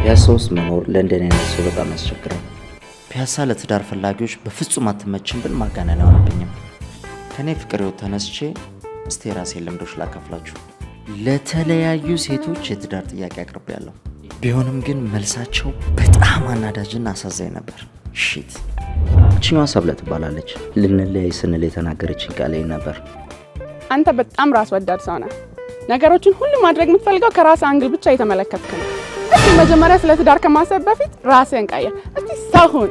ፒያሳ ውስጥ መኖር ለእንደኔ አይነት ሰው በጣም ያስቸግራል። ፒያሳ ለትዳር ፈላጊዎች በፍጹም አትመችም ብል ማጋነን አይሆንብኝም። ከእኔ ፍቅር ህይወት ተነስቼ እስቲ የራሴን ልምዶች ላካፍላችሁ። ለተለያዩ ሴቶች የትዳር ጥያቄ አቅርቤያለሁ። ቢሆንም ግን መልሳቸው በጣም አናዳጅና አሳዛኝ ነበር። ሺት እችኛዋ ሰብለ ትባላለች። ልንለያይ ስንል የተናገረችኝ ቃል ይህ ነበር። አንተ በጣም ራስ ወዳድ ሰው ነህ። ነገሮችን ሁሉ ማድረግ የምትፈልገው ከራስ አንግል ብቻ እየተመለከትክ ነው። እስቲ መጀመሪያ ስለ ትዳር ከማሰብ በፊት ራስህን ቀየር። እስቲ ሰው ሁን።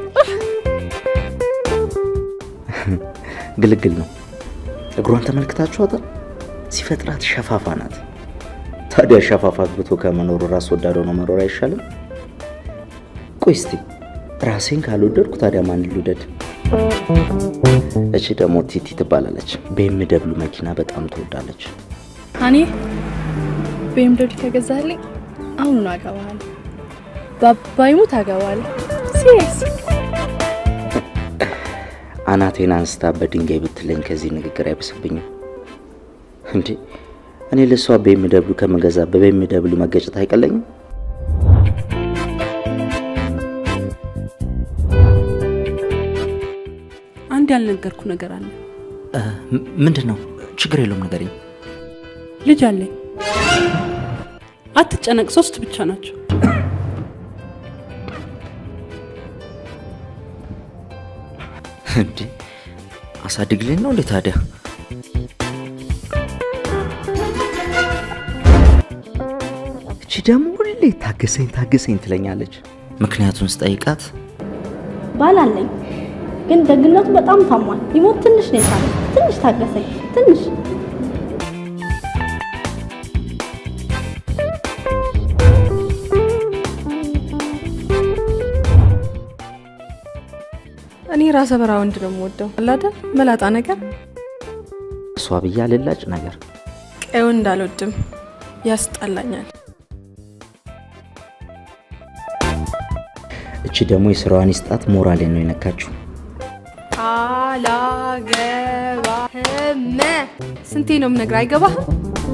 ግልግል ነው። እግሯን ተመልክታችኋታል? ሲፈጥራት ሸፋፋ ናት። ታዲያ ሸፋፋ አግብቶ ከመኖሩ ራስ ወዳድ ሆኖ መኖር አይሻልም? ቆይ እስቲ ራሴን ካልወደድኩ ታዲያ ማን ልውደድ? እቺ ደግሞ ቲቲ ትባላለች። ቤምደብሉ መኪና በጣም ትወዳለች። እኔ ቤምደብሊ ከገዛልኝ አሁኑን አገባለሁ። በአባይሙት አገባለሁ። ሲሪየስ አናቴን አንስታ በድንጋይ ብትለኝ ከዚህ ንግግር አይብስብኝም እንዴ? እኔ ለሷ ቤምደብሉ ከምገዛ በቤምደብሉ መገጨት አይቀለኝም? አንድ ያልነገርኩ ነገር አለ። ምንድን ነው? ችግር የለውም ንገሪኝ። ልጅ አለኝ። አትጨነቅ፣ ሶስት ብቻ ናቸው። እንዴ አሳድግልኝ ነው እንዴ ታዲያ? እቺ ደግሞ ሁሌ ታገሰኝ ታገሰኝ ትለኛለች። ምክንያቱን ስጠይቃት ባል አለኝ፣ ግን ደግነቱ በጣም ታሟል። ሊሞት ትንሽ ነው የሳለ። ትንሽ ታገሰኝ፣ ትንሽ እኔ ራሰ በራ ወንድ ነው የምወደው። አላደ መላጣ ነገር እሷ ብያ ልላጭ ነገር ቀዩ እንዳልወድም ያስጠላኛል። እቺ ደግሞ የስራዋን ይስጣት ሞራሌ ነው የነካችው። አላገባህም። ስንቴ ነው የምነግርህ? አይገባህም?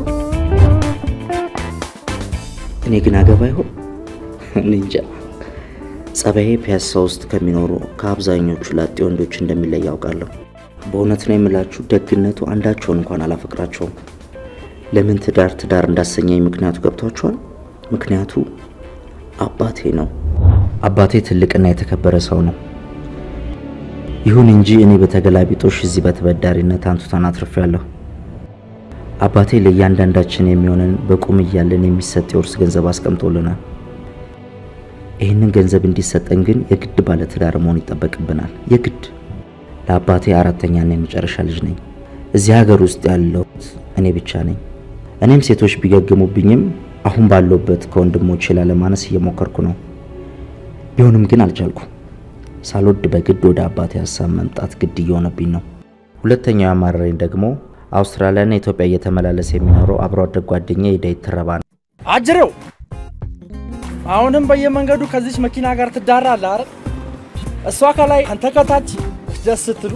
እኔ ግን አገባ ይሆን እኔ እንጃ። ጸባዬ ፒያሳ ውስጥ ከሚኖሩ ከአብዛኞቹ ላጤ ወንዶች እንደሚለይ ያውቃለሁ። በእውነት ነው የምላችሁ፣ ደግነቱ አንዳቸውን እንኳን አላፈቅራቸውም። ለምን ትዳር ትዳር እንዳሰኘኝ ምክንያቱ ገብቷችኋል? ምክንያቱ አባቴ ነው። አባቴ ትልቅና የተከበረ ሰው ነው። ይሁን እንጂ እኔ በተገላቢጦሽ እዚህ በተበዳሪነት አንቱታን አትርፌያለሁ። አባቴ ለእያንዳንዳችን የሚሆንን በቁም እያለን የሚሰጥ የውርስ ገንዘብ አስቀምጦልናል። ይህንን ገንዘብ እንዲሰጠን ግን የግድ ባለትዳር መሆን ይጠበቅብናል። የግድ ለአባቴ አራተኛና የመጨረሻ ልጅ ነኝ። እዚህ ሀገር ውስጥ ያለሁት እኔ ብቻ ነኝ። እኔም ሴቶች ቢገግሙብኝም አሁን ባለሁበት ከወንድሞቼ ላለማነስ እየሞከርኩ ነው። ቢሆንም ግን አልቻልኩም። ሳልወድ በግድ ወደ አባቴ ሀሳብ መምጣት ግድ እየሆነብኝ ነው። ሁለተኛው ያማረረኝ ደግሞ አውስትራሊያና ኢትዮጵያ እየተመላለሰ የሚኖረው አብሮ አደግ ጓደኛ የዳዊት ትረባ ነው። አጅሬው አሁንም በየመንገዱ ከዚች መኪና ጋር ትዳራለህ አይደል? እሷ ከላይ አንተ ከታች ደስ ስትሉ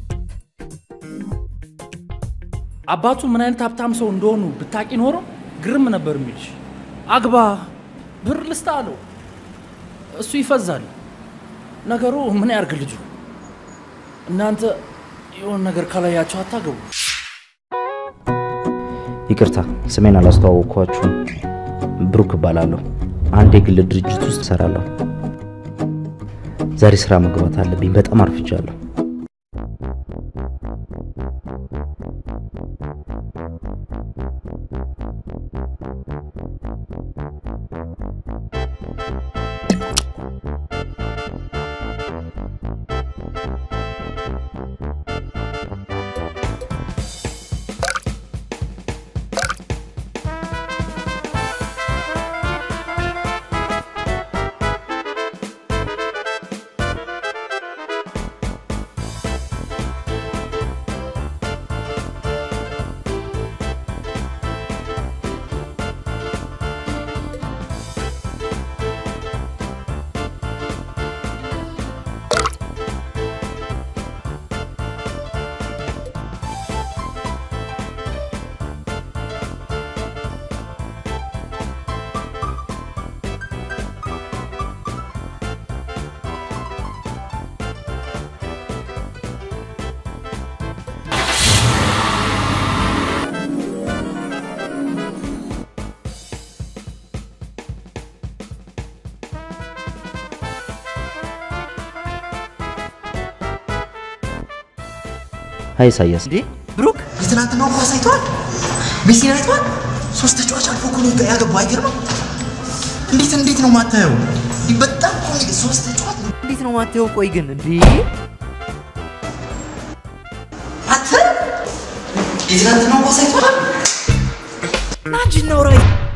አባቱ ምን አይነት ሀብታም ሰው እንደሆኑ ብታቂ ኖሮ ግርም ነበር የሚልሽ። አግባ ብር ልስታ አለው። እሱ ይፈዛል። ነገሩ ምን ያርግ ልጁ። እናንተ የሆነ ነገር ካላያቸው አታገቡ። ይቅርታ ስሜን አላስተዋወቅኳችሁም። ብሩክ እባላለሁ። አንድ የግል ድርጅት ውስጥ እሰራለሁ። ዛሬ ስራ መግባት አለብኝ። በጣም አርፍጃለሁ። ሀይ ኢሳያስ። እንዴ ብሩክ የትናንትናው ኳስ አይተዋል? ሜሲን አይተዋል? ሶስት ተጫዋች አልፎ እኮ ነው ያገባው። አይገርምም? እንዴት እንዴት ነው ማታየው? እንዲህ በጣም እኮ ነው ሶስት ተጫዋች እንዴት ነው ማታየው? ቆይ ግን እንዴ አተ የትናንትናው ኳስ አይተዋል? ናጅ ነው ራይ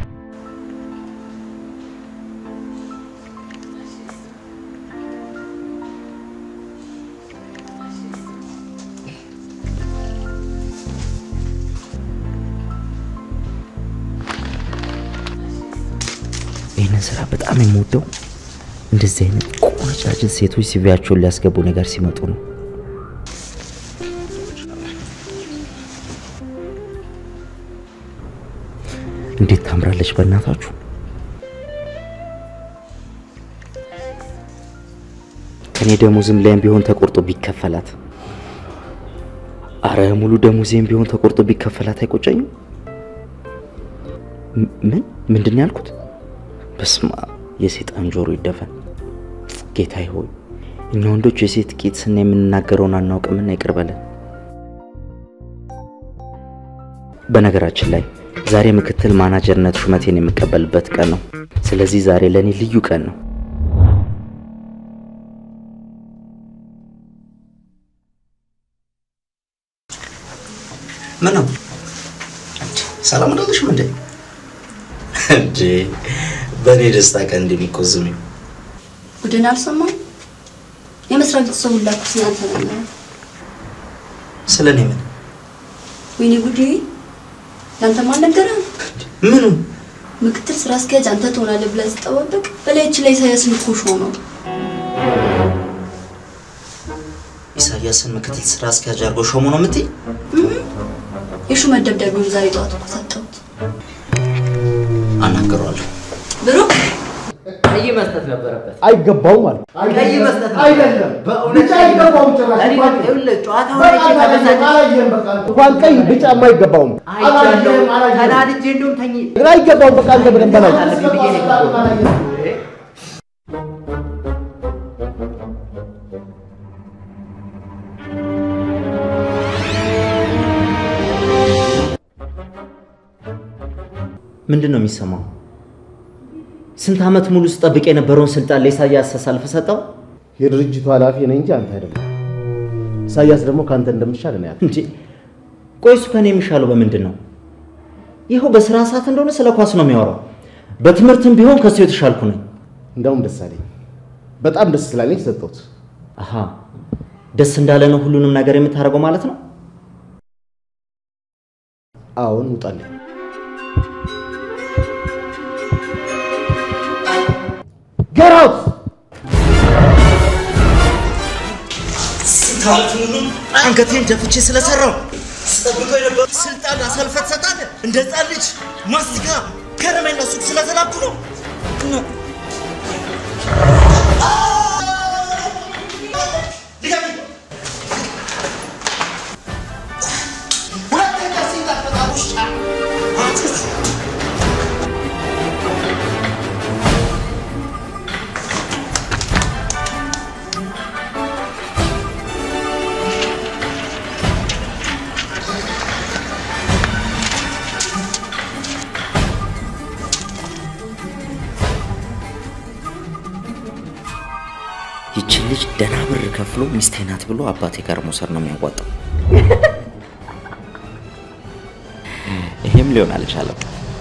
ይህንን ስራ በጣም የምወደው እንደዚህ አይነት ቆነጃጅት ሴቶች ሲቪያቸውን ሊያስገቡ ነገር ሲመጡ ነው። እንዴት ታምራለች በእናታችሁ! ከኔ ደሞዝም ላይም ቢሆን ተቆርጦ ቢከፈላት፣ አረ ሙሉ ደሞዜም ቢሆን ተቆርጦ ቢከፈላት አይቆጨኝም። ም- ምን ምንድን ነው ያልኩት? በስማ የሴጣን ጆሮ ይደፈን። ጌታዬ ሆይ እኛ ወንዶች የሴት ቂጥ ስና የምንናገረውን አናውቅምና ይቅር በለን። በነገራችን ላይ ዛሬ ምክትል ማናጀርነት ሹመቴን የምቀበልበት ቀን ነው። ስለዚህ ዛሬ ለእኔ ልዩ ቀን ነው። ምን ነው ሰላም አይደለሽም እንዴ? እንዴ በእኔ ደስታ ቀን እንደሚቆዝም ቡድን አልሰማም። የመስሪያ ቤት ሰው ሁላ እኮ ስላንተ ነው። ስለ እኔ ምን ወይኔ ጉዴ! ለአንተማ አልነገረህም? ምኑ ምክትል ስራ አስኪያጅ አንተ ትሆናለህ ብለህ ስጠባበቅ በላያችን ላይ ኢሳያስን እኮ ሾመው። ኢሳያስን ምክትል ስራ አስኪያጅ አድርጎ ሾሙ ነው የምትይ? የሹመት ደብዳቤውን ዛሬ ጠዋት እኮ ሰጠሁት። አናግረዋለሁ። ብሩክ ቀይ መስጠት ነበረበት። አይገባውም ማለት ቀይ መስጠት ነበረበት። አይደለም። በእውነት ብቻ አይገባውም ጭራሽ። እኔ እንኳን- ይኸውልህ ጨዋታውን በቃ አይቼ ተበሳጭቼ አላየህም፣ በቃ እንኳን ቀይ ቢጫም አይገባውም። አይቻለሁ። አላየህም፣ አላየህም። ተናድጄ እንደውም ተኝ ግን አይገባውም። በቃ አንተ በደንብ አላየህም። አለብኝ ብዬ ነው የገባሁት። ምንድን ነው የሚሰማው? ስንት ዓመት ሙሉ ስጠብቅ የነበረውን ስልጣን ለኢሳያስ ተሳልፈ ሰጠው የድርጅቱ ኃላፊ ነኝ እንጂ አንተ አይደለም። ኢሳያስ ደግሞ ከአንተ እንደምሻል ነው ያለው። እንዴ? ቆይ እሱ ከኔ የሚሻለው በምንድን ነው? ይኸው በስራ ሰዓት እንደሆነ ስለ ኳስ ነው የሚያወራው። በትምህርትም ቢሆን ከሱ የተሻልኩ ነኝ። እንደውም ደስ አለኝ። በጣም ደስ ስላለኝ ሰጠሁት። አሃ ደስ እንዳለ ነው ሁሉንም ነገር የምታደርገው ማለት ነው። አዎን ውጣልኝ። Get out! ስንት ዓመት ሙሉ አንገቴን ደፍቼ ስለሰራው ስጠብቀው የነበረ ስልጣን አሳልፈ ትሰጣለህ? እንደ ሕፃን ልጅ ማስቲካ ከረሜላ ሱቅ ስለተላኩ ነው። ነው። ድገሚ። ሁለተኛ ሴት አትመጣም ውሻ። አንቺ ይችን ልጅ ደህና ብር ከፍሎ ሚስቴ ናት ብሎ አባቴ ጋር መውሰድ ነው የሚያዋጣው። ይሄም ሊሆን አልቻለም።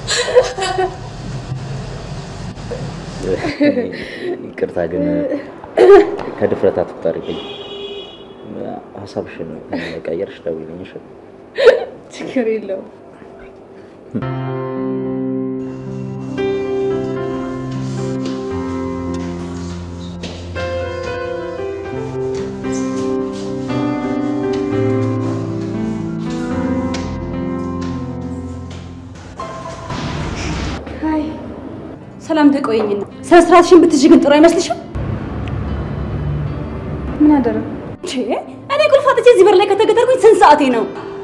ይቅርታ ግን ከድፍረት አትቁጠሪብኝ። ሀሳብሽን ቀየርሽ ደውይልኝ። እሺ? ችግር የለውም። ሰላም ተቆየኝና ስነ ስርዓትሽን ብትይዥ ግን ጥሩ አይመስልሽም? ምን አደረግ? ቼ እኔ ቁልፍ አጥቼ እዚህ በር ላይ ከተገጠርኩኝ ስንት ሰዓቴ ነው?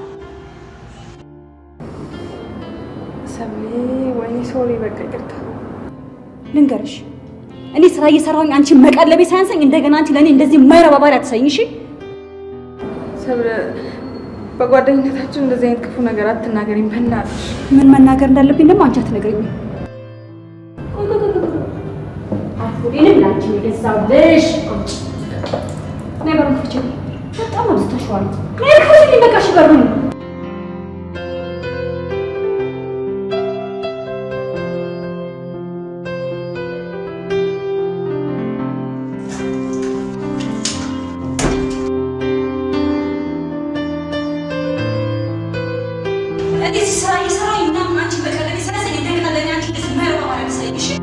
ሰብሌ፣ ወይኔ ሶሪ፣ በቃ ይቅርታ። ልንገርሽ እኔ ስራ እየሰራሁኝ አንቺ መቀለቤ ሳያንሰኝ እንደገና አንቺ ለእኔ እንደዚህ የማይረባ ባህሪ አትሰይኝ። እሺ ሰብለ፣ በጓደኝነታችን እንደዚህ አይነት ክፉ ነገር አትናገሪኝ በእናትሽ። ምን መናገር እንዳለብኝ ደግሞ አንቺ አትነግሪኝም። አትሁዴንም ላንቺ ነው የገዛሁልሽ። ነይ በሩን ክፈችልኝ። በጣም አብዝተሽዋል። ነይ ክፈችልኝ፣ በቃ እሺ በሩን እንደዚህ ስራ እየሰራ ምናምን አንቺ በቀለል ሲያሰኝ እንደገና ለእኔ አንቺ እንደዚህ ማይረባ ማለት ሰኝ እሺ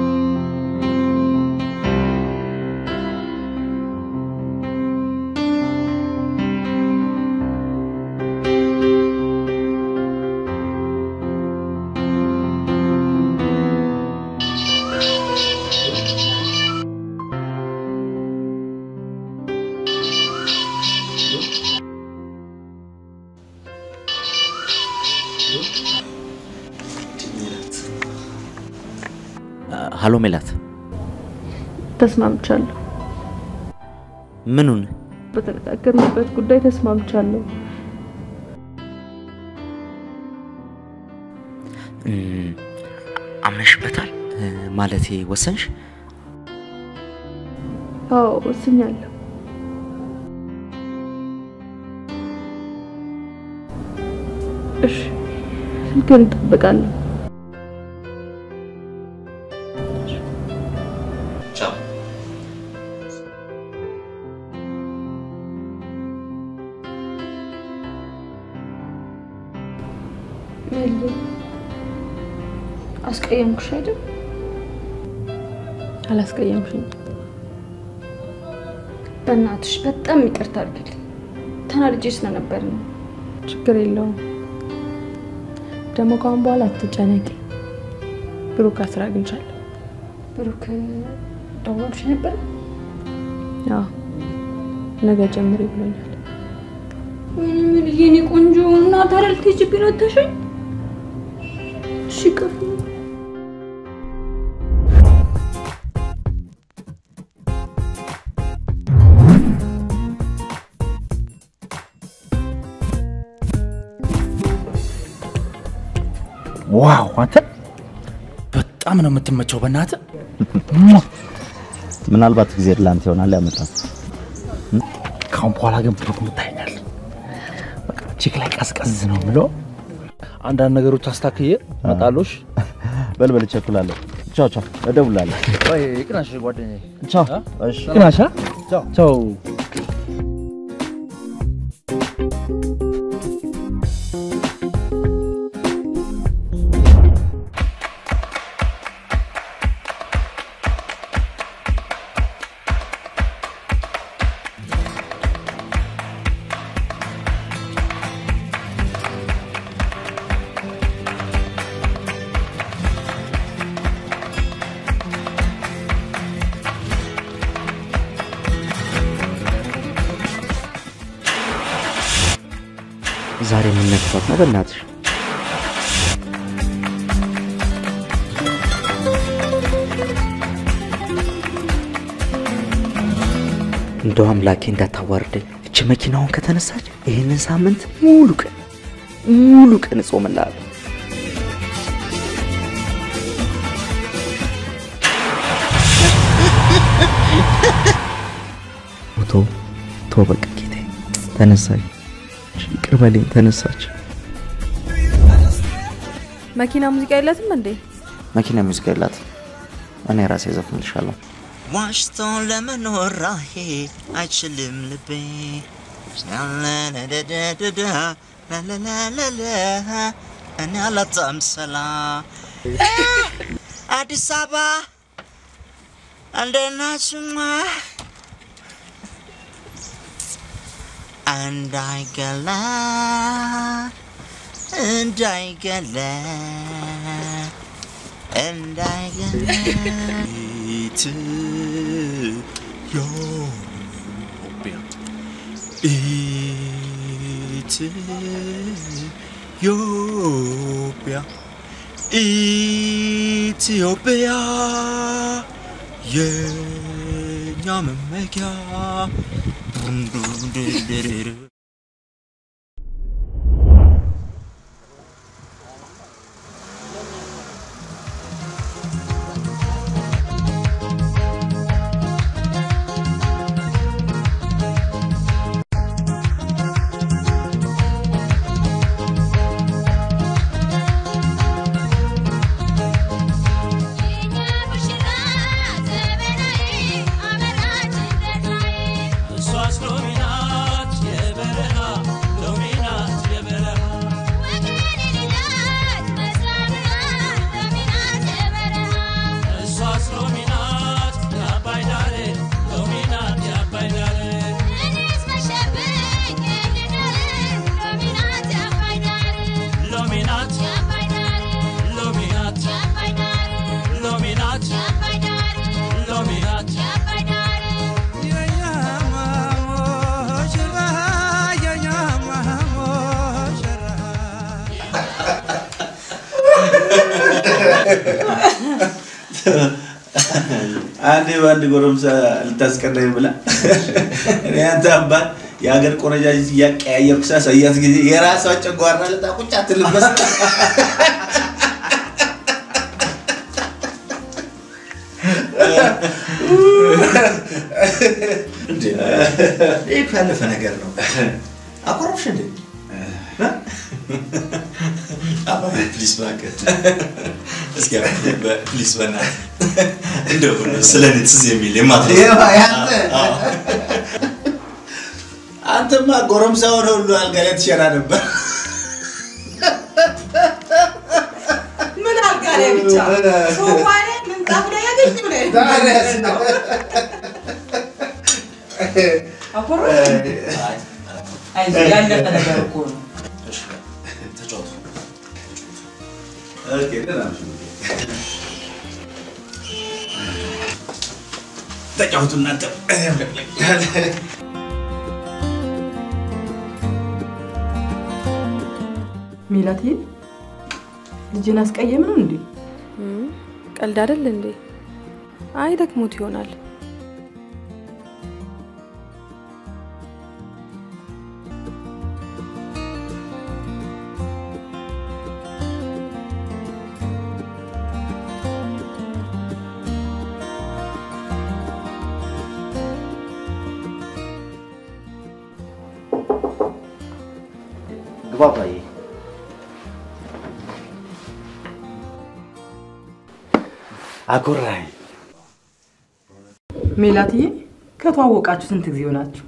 ሀሎ ሜላት፣ ተስማምቻለሁ። ምኑን? በተነጋገርንበት ጉዳይ ተስማምቻለሁ። እም፣ አምነሽበታል? እ፣ ማለቴ ወሰንሽ? አዎ ወስኛለሁ። እሺ ስልክህን እጠብቃለሁ። ቻው። ሜሊ አስቀየምኩሽ አይደል? አላስቀየምሽኝ። በእናትሽ በጣም ይቅርታ አድርግልኝ። ተናድጄ ስለነበር ነው። ችግር የለውም። ደግሞ ከአሁን በኋላ አትጨነቂ። ብሩክ ከስራ አግኝቻለሁ። ብሩክ ደውሎልሽ ነበር? አዎ ነገ ጀምሪ ብሎኛል። ወይኔ ሜልዬ፣ የኔ ቆንጆ እና ታዲያ ልትሄጂብኝ ነው አታሸኝ? እሺ ቀፉ ዋው አንተ በጣም ነው የምትመቸው። በእናትህ ምናልባት ጊዜ ለአንተ ይሆናል ያመጣት። ካሁን በኋላ ግን ብሩክ ምታይኛል። በቃ ቺክ ላይ ቀዝቀዝ ነው የምለው። አንዳንድ ነገሮች አስታክዬ እመጣለሁ። በልበል፣ እቸኩላለሁ። ቻው ቻው፣ እደውላለሁ። ቆይ ይቅናሽ ጓደኛዬ። ቻው። እሺ ይቅናሽ። ቻው ቻው። ዛሬ የምነግቷት ነው በእናትሽ። እንደው አምላኬ እንዳታዋርደኝ። እች መኪናውን ከተነሳች ይህንን ሳምንት ሙሉ ቀን ሙሉ ቀን እጾምልሃለሁ። ቶ ቶ በቃ ጌታዬ ተነሳች። ይቅር በለኝ ተነሳች። መኪና ሙዚቃ የለትም እንዴ? መኪና ሙዚቃ የላት። እኔ ራሴ ዘፍንልሻለሁ። ዋሽቶ ለመኖር ራሄ አይችልም ልቤ ላላላላላላ ላላላላላ እኔ አላጣም ሰላም አዲስ አበባ እንዴት ናችማ? እንዳይገላ እንዳይገላ እንዳይገላ ኢትዮጵያ ኢትዮጵያ ኢትዮጵያ የኛ መመኪያ ዱንዱንድርድር አንዴ በአንድ ጎረምሳ ልታስቀናኝ ብላ እኔ አንተ አባት የሀገር ቆነጃጅት እያቀያየርኩ ሳሳያት ጊዜ የራሷ ጨጓራ ልጣ ቁጭ አትልበስ እንዴ ይህ እኮ ያለፈ ነገር ነው። አኮረፍሽ እንዴ? አባባ ፕሊስ እባክህ እስኪ ፕሊስ በእናትህ እንደው ስለ እኔ ትዝ የሚል የማትረሳው ይኸው ያንተ አዎ። አንተማ ጎረምሳ ሆነ ሁሉ አልጋ ላይ ትሸና ነበር። ምን አልጋ ላይ ብቻ ሶፋ ላይ ምንጣፍ ላይ ያገኝ ብለ ታዲያስ? አኮረ አይዞህ ያለፈ ነገር እኮ ነው። ተጫወቱ። ኦኬ፣ ደህና ነሽ? ተጫወቱ እናንተ። እኔም ልቅልቅ። ሚላት ልጅን አስቀየም ነው እንዴ? ቀልድ አይደል እንዴ? አይ ደክሞት ይሆናል። ግባ አባዬ። አኮራኝ። ሜላትዬ ከተዋወቃችሁ ስንት ጊዜ ሆናችሁ?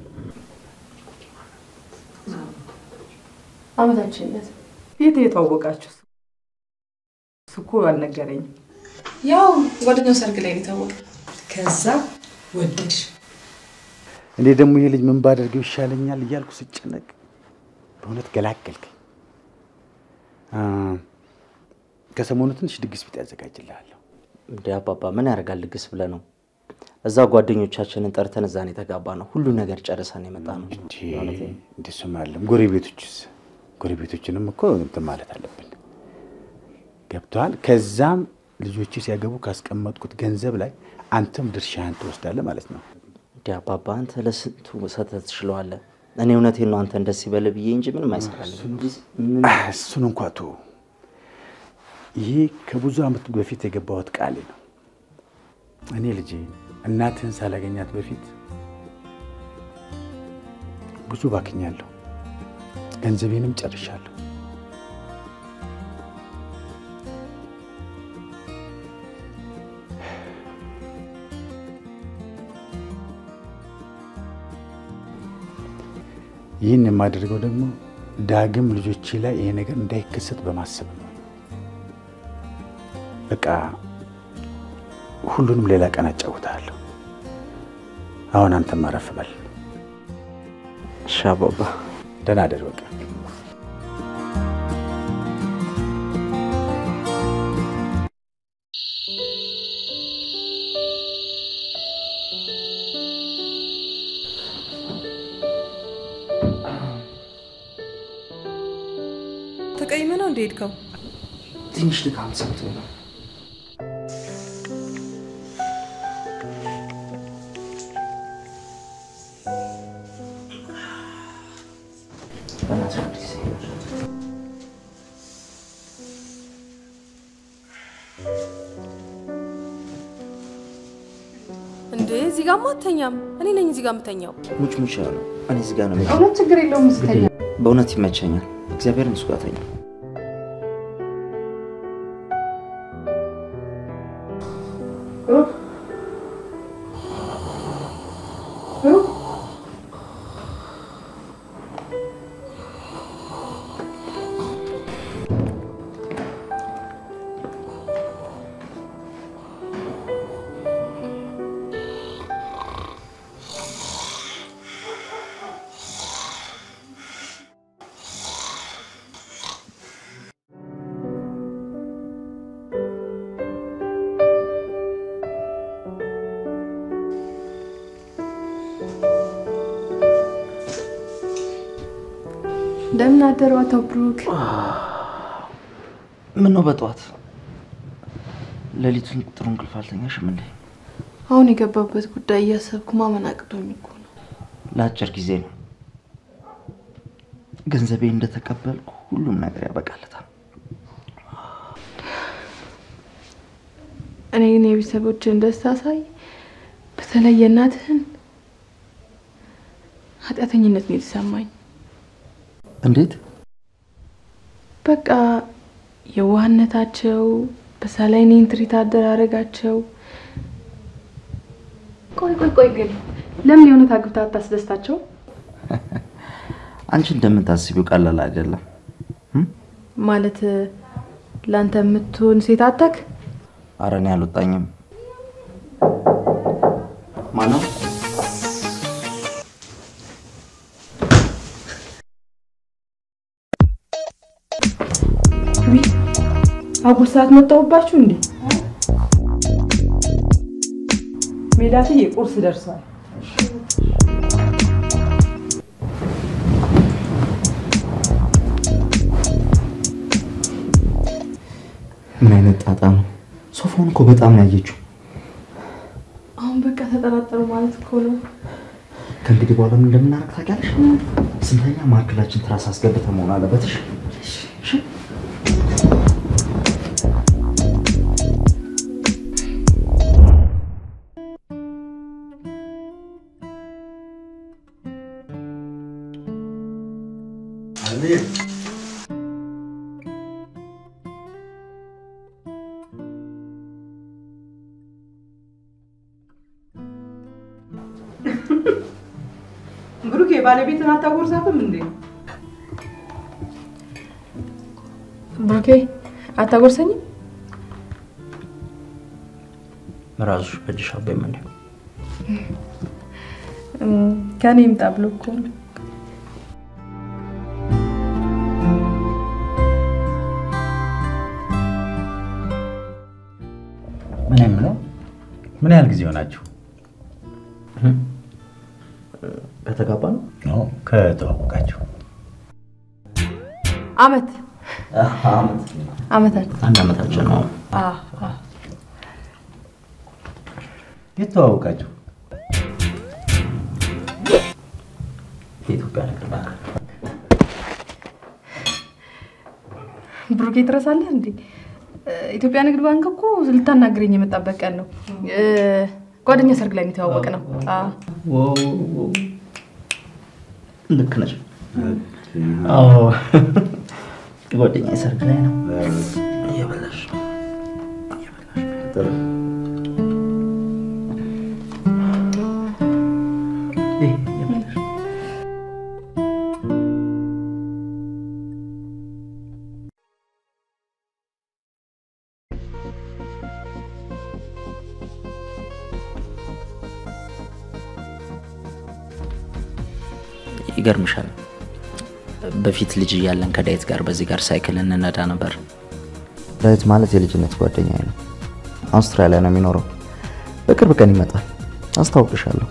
አመታችነት የት የተዋወቃችሁ? እሱ እኮ አልነገረኝም። ያው ጓደኛው ሰርግ ላይ ነው የታወቀ። ከዛ ወደድሽ? እኔ ደግሞ ይሄ ልጅ ምን ባደርገው ይሻለኛል እያልኩ ስጨነቅ በእውነት ገላገልከኝ። አ፣ ከሰሞኑ ትንሽ ድግስ ቢጤ ያዘጋጅልሃለሁ። እንደ አባባ ምን ያደርጋል ድግስ ብለህ ነው? እዛ ጓደኞቻችንን ጠርተን እዛ ነው የተጋባ ነው። ሁሉ ነገር ጨርሰን የመጣ ነው። እንደሱም አለም። ጎረቤቶችስ? ጎረቤቶችንም እኮ እንትን ማለት አለብን። ገብተዋል። ከዛም ልጆች ሲያገቡ ካስቀመጥኩት ገንዘብ ላይ አንተም ድርሻህን ትወስዳለህ ማለት ነው። እንደ አባባ አንተ ለስንቱ ሰተት ትችለዋለህ። እኔ እውነቴን ነው አንተ ደስ ይበልህ ብዬ እንጂ ምንም አይሰራልም። እሱን እንኳ ቶ ይሄ ከብዙ ዓመት በፊት የገባሁት ቃሌ ነው። እኔ ልጄ እናትህን ሳላገኛት በፊት ብዙ ባክኛለሁ፣ ገንዘቤንም ጨርሻለሁ። ይህን የማደርገው ደግሞ ዳግም ልጆቼ ላይ ይሄ ነገር እንዳይከሰት በማሰብ ነው። በቃ ሁሉንም ሌላ ቀን አጫውታለሁ። አሁን አንተም አረፍ በል። እሺ አባባ። ደህና አደር። በቃ ተቀይመ ነው እንደ ሄድከው? ትንሽ ድካም ሰምቶኝ ነው። በእናትሽ አዲስ እንዴ እዚህ ጋር አተኛም። እኔ ነኝ እዚህ ጋር የምተኛው። ሙች ሙች ያለው እኔ እዚህ ጋር ነው የምሄደው። እውነት ችግር የለውም ስተኛ። በእውነት ይመቸኛል። እግዚአብሔርን እሱ ጋር ተኛ። እንደምን አደሩ አቶ ብሩክ? ምን ነው በጠዋት ሌሊቱን ጥሩ እንቅልፍ አልተኛሽም እንዴ? አሁን የገባበት ጉዳይ እያሰብኩ ማመን አቅቶኝ እኮ ነው። ለአጭር ጊዜ ነው። ገንዘቤ እንደተቀበልኩ ሁሉም ነገር ያበቃለታል። እኔ ግን የቤተሰቦችን ደስታ ሳይ በተለይ የእናትህን ኃጢአተኝነት ነው የተሰማኝ። እንዴት? በቃ የዋህነታቸው፣ በዛ ላይ እኔን ትሪት አደራረጋቸው። ቆይ ቆይ ቆይ ግን ለምን የእውነት አግብታ አታስደስታቸው? አንቺ እንደምታስቢው ቀላል አይደለም። ማለት ለአንተ የምትሆን ሴት አታክ ኧረ እኔ አልወጣኝም። ማነው? አጉል ሰዓት መጣሁባችሁ እንዴ? ሜላትዬ ቁርስ ደርሷል። ምን አይነት ጣጣ ነው? ሶፋውን እኮ በጣም ነው ያየችው። አሁን በቃ ተጠራጠሩ ማለት እኮ ነው። ከእንግዲህ በኋላ ምን እንደምናደርግ ታውቂያለሽ? ስንተኛ ማዕከላችን ትራስ አስገብተን መሆን አለበት። እሺ? እሺ? አልሚር ብሩኬ ባለቤትን አታጎርሳትም እንዴ? ብሩኬ አታጎርሰኝም? ራስሽ በእጅሽ አበይም እንዴ? ከኔ ይምጣ ብሎ እኮ ነው። ምን የምለው ምን ያህል ጊዜ ሆናችሁ? ከተጋባ ነው ነው ከተዋወቃችሁ? አመት አመት አመታት አንድ አመታችን ነው። አ አ የት ተዋወቃችሁ? የኢትዮጵያ ንግድ ባንክ ብሩኬ ትረሳለህ እንዴ? ኢትዮጵያ ንግድ ባንክ እኮ ልታናግረኝ የመጣበት ቀን ነው። እ፣ ጓደኛ ሰርግ ላይ ነው የተዋወቅ ነው። ልክ ነሽ። አዎ ጓደኛ ሰርግ ላይ ነው እየበላሽ ጥሩ ይህ እየበላሽ ይገርምሻል። በፊት ልጅ እያለን ከዳዊት ጋር በዚህ ጋር ሳይክል እንነዳ ነበር። ዳዊት ማለት የልጅነት ጓደኛዬ ነው። አውስትራሊያ ነው የሚኖረው። በቅርብ ቀን ይመጣል። አስታውቅሻለሁ።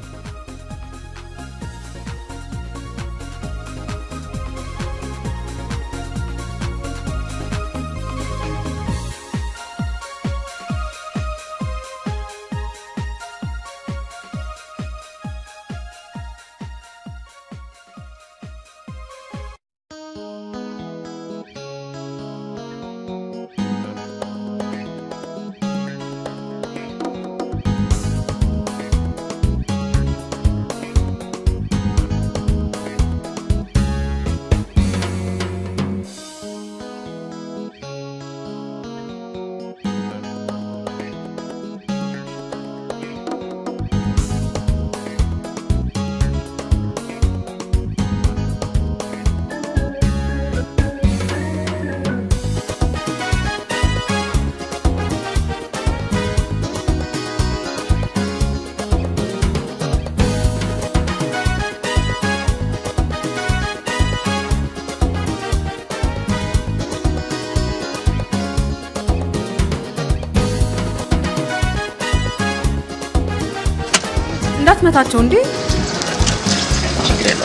እንዳትመታቸው እንዴ! ችግር የለም።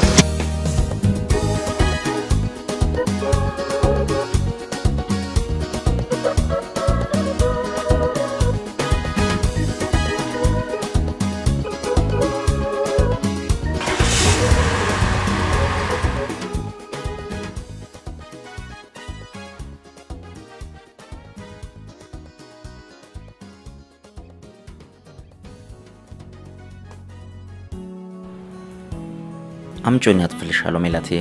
አምጮኝ አጥፍልሻለሁ ሜላትዬ።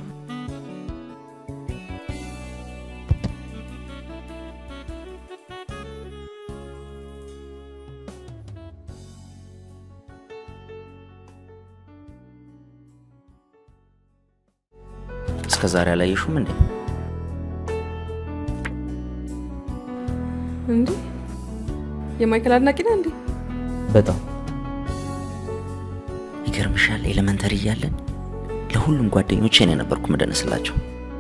እስከ ዛሬ አላየሹም እንዴ? እንዴ የማይክል አድናቂ ነህ እንዴ? በጣም ይገርምሻል። ኤሌመንተሪ እያለን ለሁሉም ጓደኞቼ እኔ ነበርኩ ምደንስላቸው።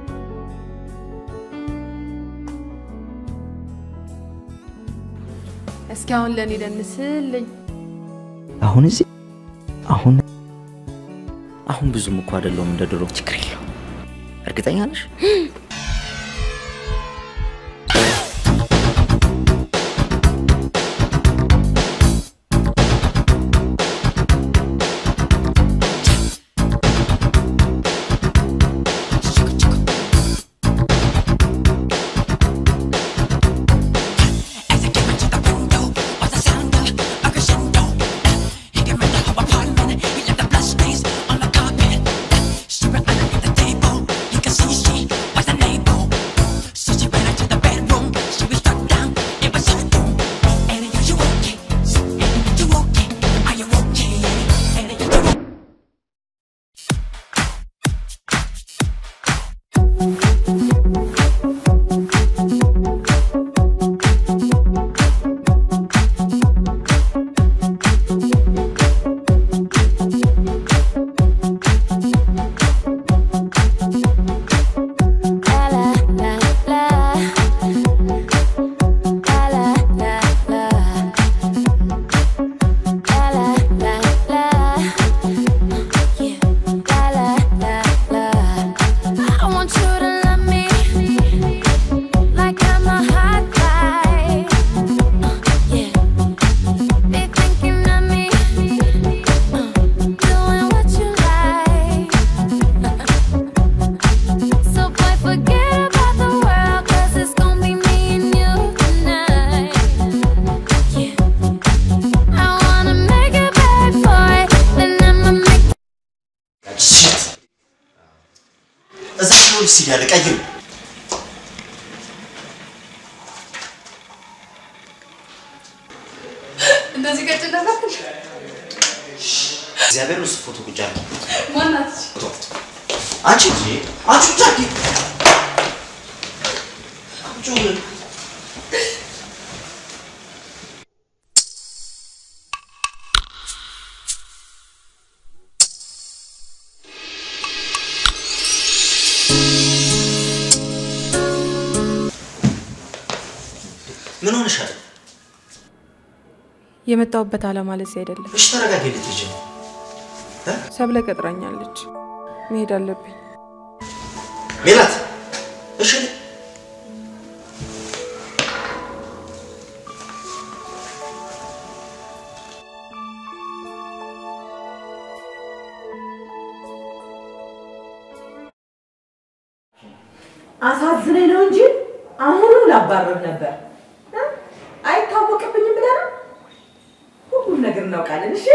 እስኪ አሁን ለእኔ ደንስልኝ። አሁን እዚህ አሁን አሁን ብዙም እኮ አይደለሁም እንደ ድሮ። ችግር የለው። እርግጠኛ ነሽ? I want you to love me like I'm a hot guy. Yeah, be thinking of me, uh, doing what you like. So boy, forget about the world, 'cause it's gonna be me and you tonight. Yeah, I wanna make it back for it, then I'ma make እዛ ልብስ እያለ ቀይር እንደዚህ ቀጭን ነበር? እግዚአብሔር ውስጥ ፎቶ ቁጭ አለ። ማናት? አንቺ አንቺ ጃኪ አንቺ ምን ሆነሻል? የመጣሁበት ዓላማ ለዚህ አይደለም። እሺ ተረጋጊ። ልትሄጂ ነው? ሰብለ ቀጥራኛለች። መሄድ አለብኝ። ሜላት እሺ አሳዝነኝ ነው እንጂ አሁኑ ላባረር ነበር። እ? አይታወቅብኝም ብለህ ነው? ሁሉም ነገር እናውቃለን። እሺ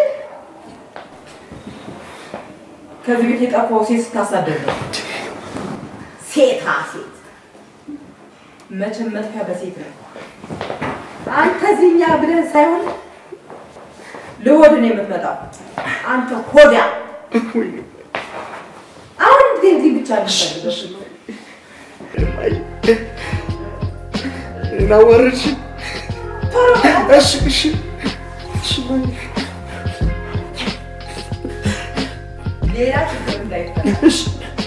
ከዚህ ቤት የጠፋው ሴት ስታሳደድ ነው። ሴታ ሴት መቼም መጥፊያ በሴት ነው። አንተ እዚህኛ ብለህ ሳይሆን ለሆድ ነው የምትመጣው። አንተ ሆዳ አሁን ጊዜ እዚህ ብቻ ነው ናወረድሽ እሺ እሺ እሺ ሌላ ችግር እንዳይፈጠር እሺ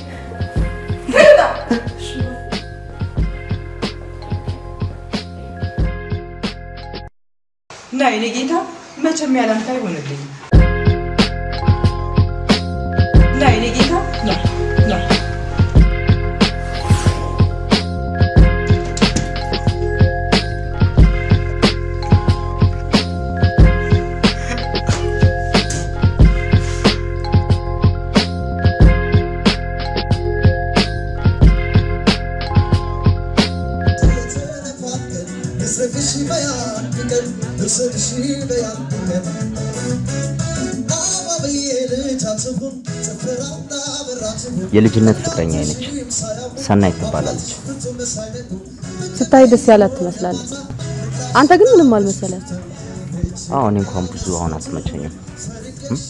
ና የኔ ጌታ መቼም ያላንተ አይሆንልኝም። ና የኔ ጌታ ና ና Isıkışı beyan diken, ısıkışı beyan diken የልጅነት ፍቅረኛ ነች። ሰናይት ትባላለች። ስታይ ደስ ያላት ትመስላለች። አንተ ግን ምንም አልመሰለም። አዎ እኔ እንኳን ብዙ አሁን አትመቸኝም። እም?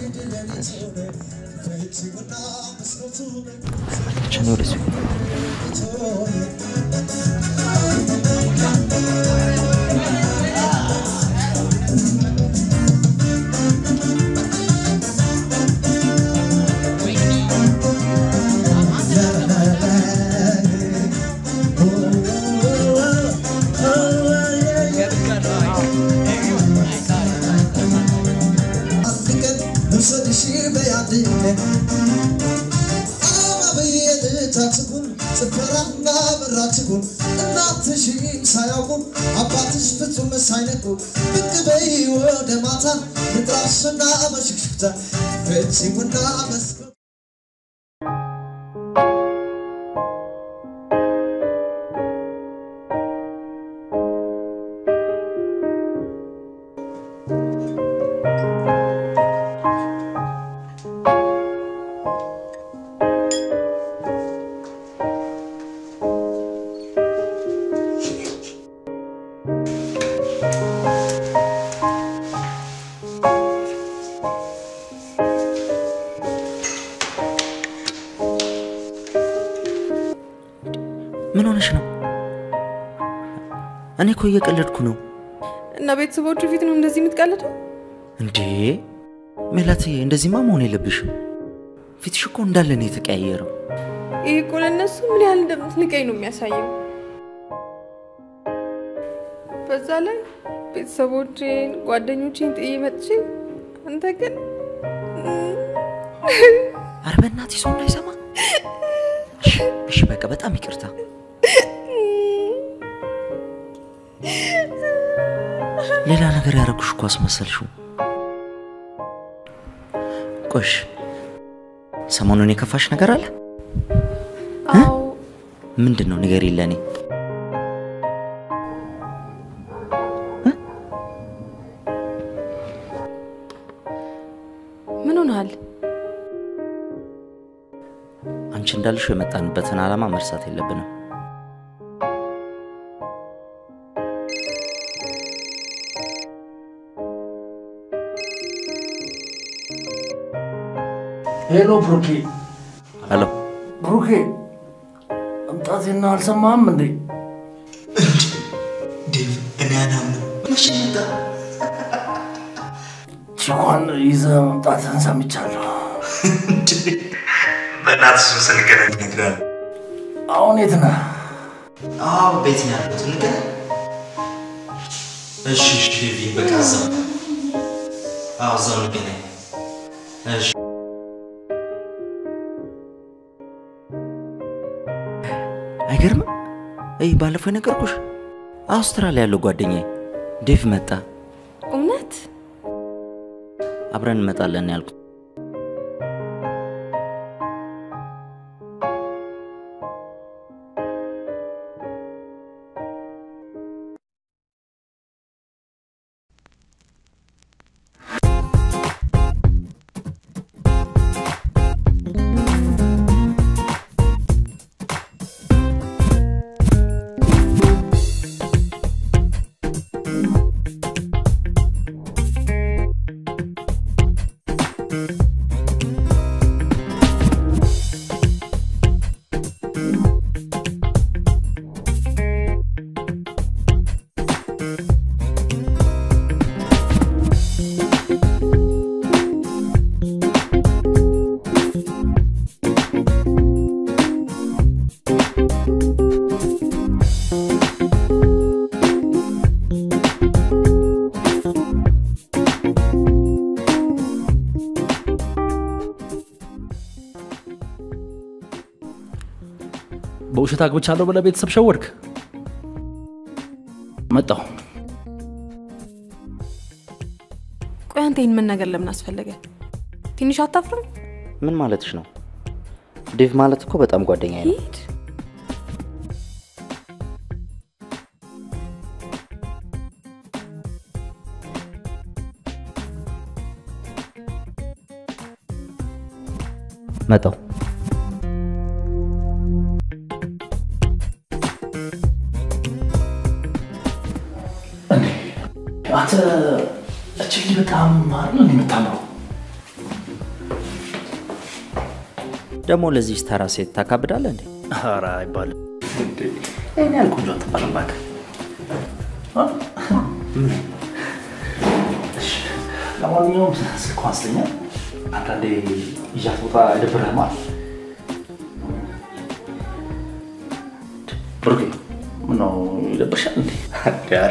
ብቻ ነው ወደሱ ሳያውቁ አባትሽ ፍጹም ሳይነቁ ብቅ በይ ወደ ማታ ምድራሽና በሽክሽክታ ፍቺውና መስኮ ምን ሆነሽ ነው? እኔ እኮ እየቀለድኩ ነው። እና ቤተሰቦቹ ፊት ነው እንደዚህ የምትቀልደው? እንዴ ሜላትዬ፣ እንደዚህማ መሆን የለብሽም። ፊትሽ እኮ እንዳለ ነው የተቀያየረው። ይህ እኮ ለእነሱ ምን ያህል እንደምትንቀኝ ነው የሚያሳየው። በዛ ላይ ቤተሰቦቼን፣ ጓደኞቼን ጥዬ መጥቼ አንተ ግን አረ በእናትሽ ሰው እንዳይሰማ። እሺ፣ እሺ፣ በቃ በጣም ይቅርታ። ሌላ ነገር ያደረጉሽ እኮ አስመሰልሽው። ቆሽ ሰሞኑን የከፋሽ ነገር አለ? አዎ ምንድን ነው ንገሪ ለእኔ። ምን ሆነሃል? አንቺ እንዳልሽው የመጣንበትን ዓላማ መርሳት የለብንም። ሄሎ ብሩኬ፣ ሄሎ ብሩኬ መምጣቴና አልሰማህም እንዴ? እኔ አላምንም። መቼ መጣ? ቺኳን ይዘህ መምጣትህን ሰምቻለሁ። በእናትህ እሱን ስንገናኝ እነግርሃለሁ። አሁን የት ነህ? አዎ ቤት ነው ያለሁት። እንገናኝ። እሺ እሺ፣ ዴቪ በቃ እዛው አዎ እዛው እንገናኝ። እሺ አይገርምም? ይህ ባለፈው የነገርኩሽ አውስትራሊያ ያለው ጓደኛዬ ዴቭ መጣ። እውነት አብረን እንመጣለን ያልኩት በውሸት አግብቻለሁ ብለህ ቤተሰብ ሸወድክ። መጣሁ። ቆይ አንተ ይህን መናገር ለምን አስፈለገ? ትንሽ አታፍርም? ምን ማለትሽ ነው? ዴቭ ማለት እኮ በጣም ጓደኛዬ ነው። ሂድ። መጣው አንተ እች ልጅ በጣም አይደል እንዴ የምታምረው? ደግሞ ለዚህ ተራ ሴት ታካብዳለህ እንዴ? ኧረ አይባልም። እንዴ ይሄን ያህል ቆንጆ አትባልም እባክህ። አ? እሺ፣ ለማንኛውም ስልኳን ስተኛ አንዳንዴ ይዣት ቦታ አይደብርህም? ብሩኬ ምነው ይደብርሻል እንዴ? ኧረ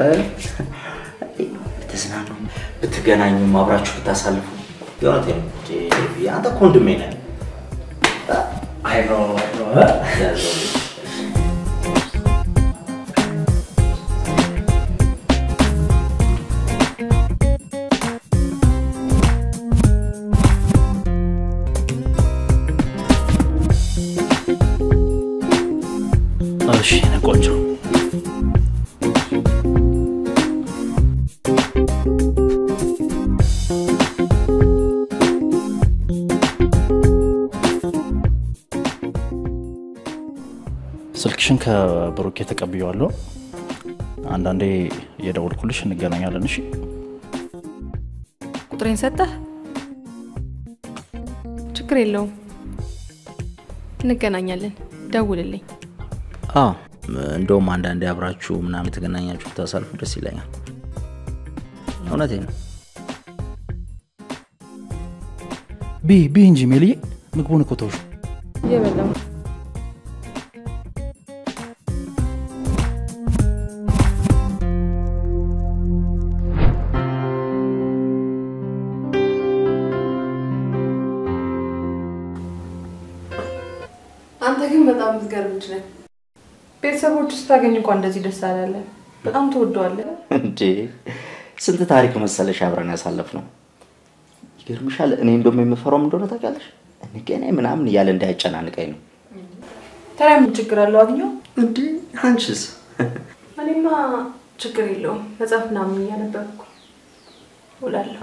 ብትዝናኑ ብትገናኙም አብራችሁ ብታሳልፉ የእውነቴን ነው። እንዴ፣ አንተ እኮ ወንድሜ ነህ። አይ ነው አይ ነው እ? ያዘው እሺ የኔ ቆንጆ ስልክሽን ከብሩኬ ተቀብዬዋለሁ። አንዳንዴ የደወልኩልሽ እንገናኛለን። እሺ ቁጥሬን ሰጠህ? ችግር የለውም እንገናኛለን። ደውልልኝ። አዎ እንደውም አንዳንዴ አብራችሁ ምናምን የተገናኛችሁ ብታሳልፉ ደስ ይለኛል። እውነቴ ነው። ቢ ቢ እንጂ ሜልዬ ምግቡን እኮ ተውሽ። እየበላሁ አንተ ግን በጣም የምትገርም ልጅ ነህ። ቤተሰቦች ስታገኝ እንኳን እንደዚህ ደስ አላለን። በጣም ትወደዋለህ። እንዴ ስንት ታሪክ መሰለሽ አብረን ያሳለፍ ነው። ይገርምሻል። እኔ እንደውም የምፈራው ምን እንደሆነ ታውቂያለሽ? እንገናኝ ምናምን እያለ እንዳያጨናንቀኝ ነው። ታዲያ ምን ችግር አለው? አግኘው። እንዴ አንቺስ? እኔማ ችግር የለውም። መጽሐፍ ምናምን እያነበብኩ ውላለሁ።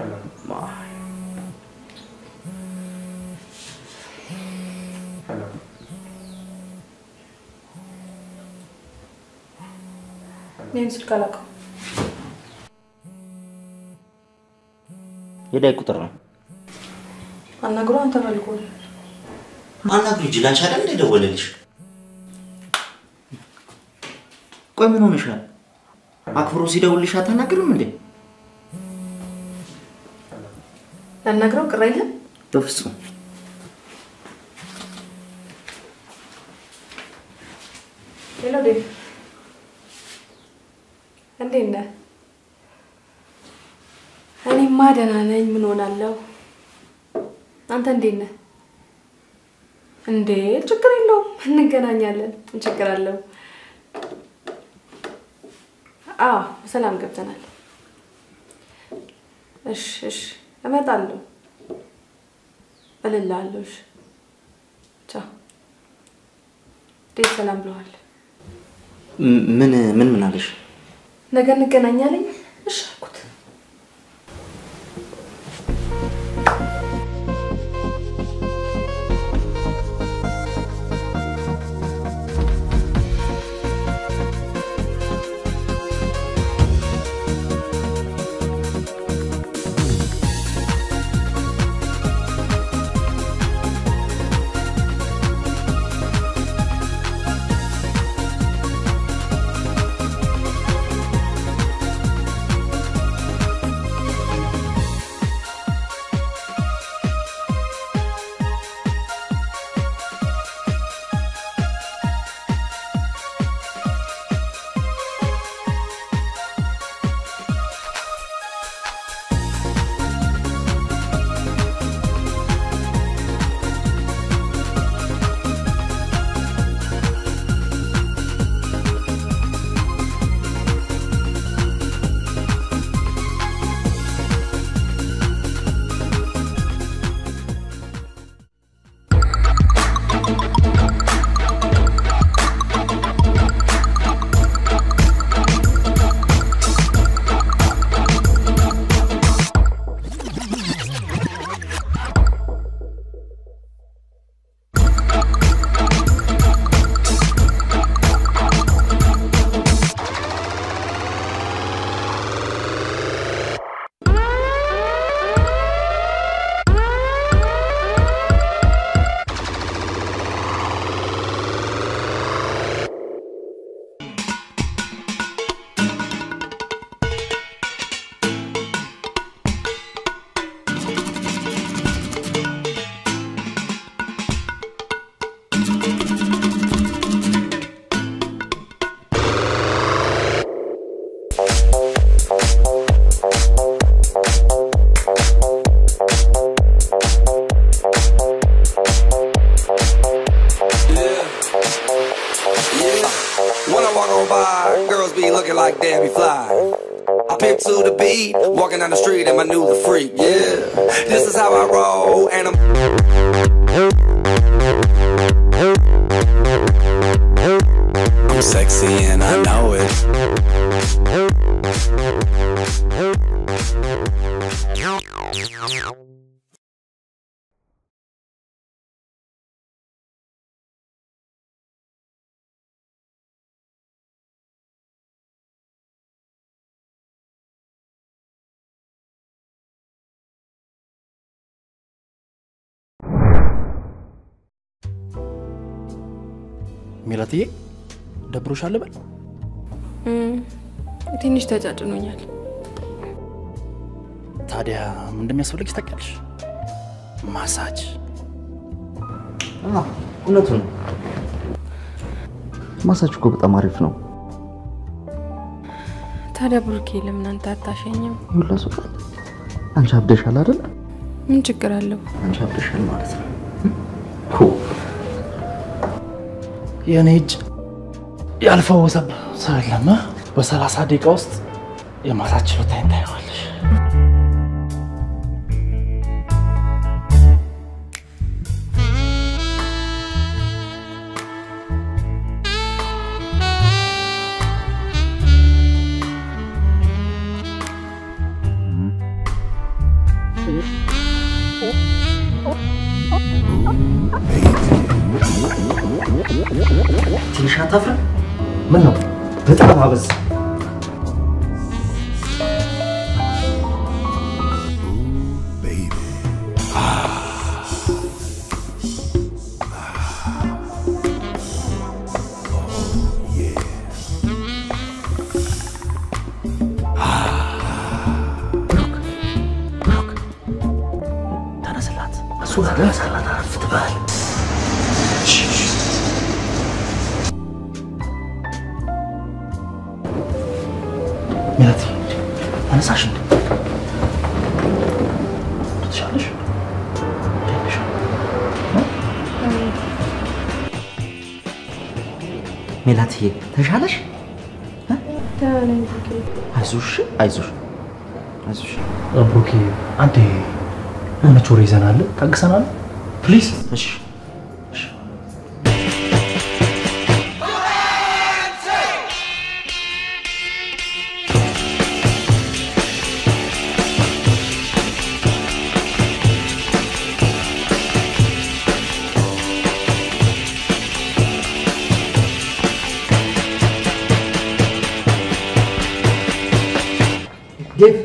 ይህን ስልክ አላውቀውም። የዳይ ቁጥር ነው። አናግሮ አንተ ፈልጎል አናግሪ ጅላንች አይደል እንደ ደወለልሽ? ቆይ ምን ሆነሻል? አክብሮ ሲደውልሽ አታናግርም እንዴ? ያናግረው ቅር አይልም? በፍጹም ሄሎ ዴቭ፣ እንዴት ነህ? እኔማ ደህና ነኝ። ምን ሆናለሁ? አንተ እንዴት ነህ? እንዴ ችግር የለውም እንገናኛለን። ምን ችግር አለው? አዎ በሰላም ገብተናል። እሺ እሺ እመጣለሁ እልልሃለሁ። እሺ ቻው። እንዴት ሰላም ብለዋል? ም- ምን ምን ምን አለሽ? ነገ እንገናኛለን። እሺ አልኩት። roll by, girls be looking like Debbie Fly. I pimp to the beat, walking down the street and my new the freak. Yeah, this is how I roll, and I'm. I'm sexy and I know it. ሜላትዬ ደብሮሻል በል እም፣ ትንሽ ተጫጭኖኛል። ታዲያ ምን እንደሚያስፈልግሽ ታውቂያለሽ? ማሳጅ እውነቱን ነው። ማሳጅ እኮ በጣም አሪፍ ነው። ታዲያ ብሩኬ ለምን አንተ አታሸኝም? ይሁላ ሰው አንቺ አብደሻል አይደል? ምን ችግር አለው? አንቺ አብደሻል ማለት ነው። የእኔ እጅ ያልፈወሰብ ሰው የለም። በሰላሳ ደቂቃ ውስጥ የማሳጅ ችሎታዬን ታየዋለሽ። ትንሽ አታፍርም? ምን ነው በጣም አበዛ። ተነስላት፣ እሱ ጋር ተነስላት፣ አረፍ ትበል። ሜላት ተነሳሽ እንዴ? ትሻለሽ? ሜላትዬ ተሻለሽ? አይዞሽ አይዞሽ አይዞሽ። ብሩኬ አንዴ የሆነች ወሬ ይዘናል፣ ታግሰናል። ፕሊዝ እሺ ዴቭ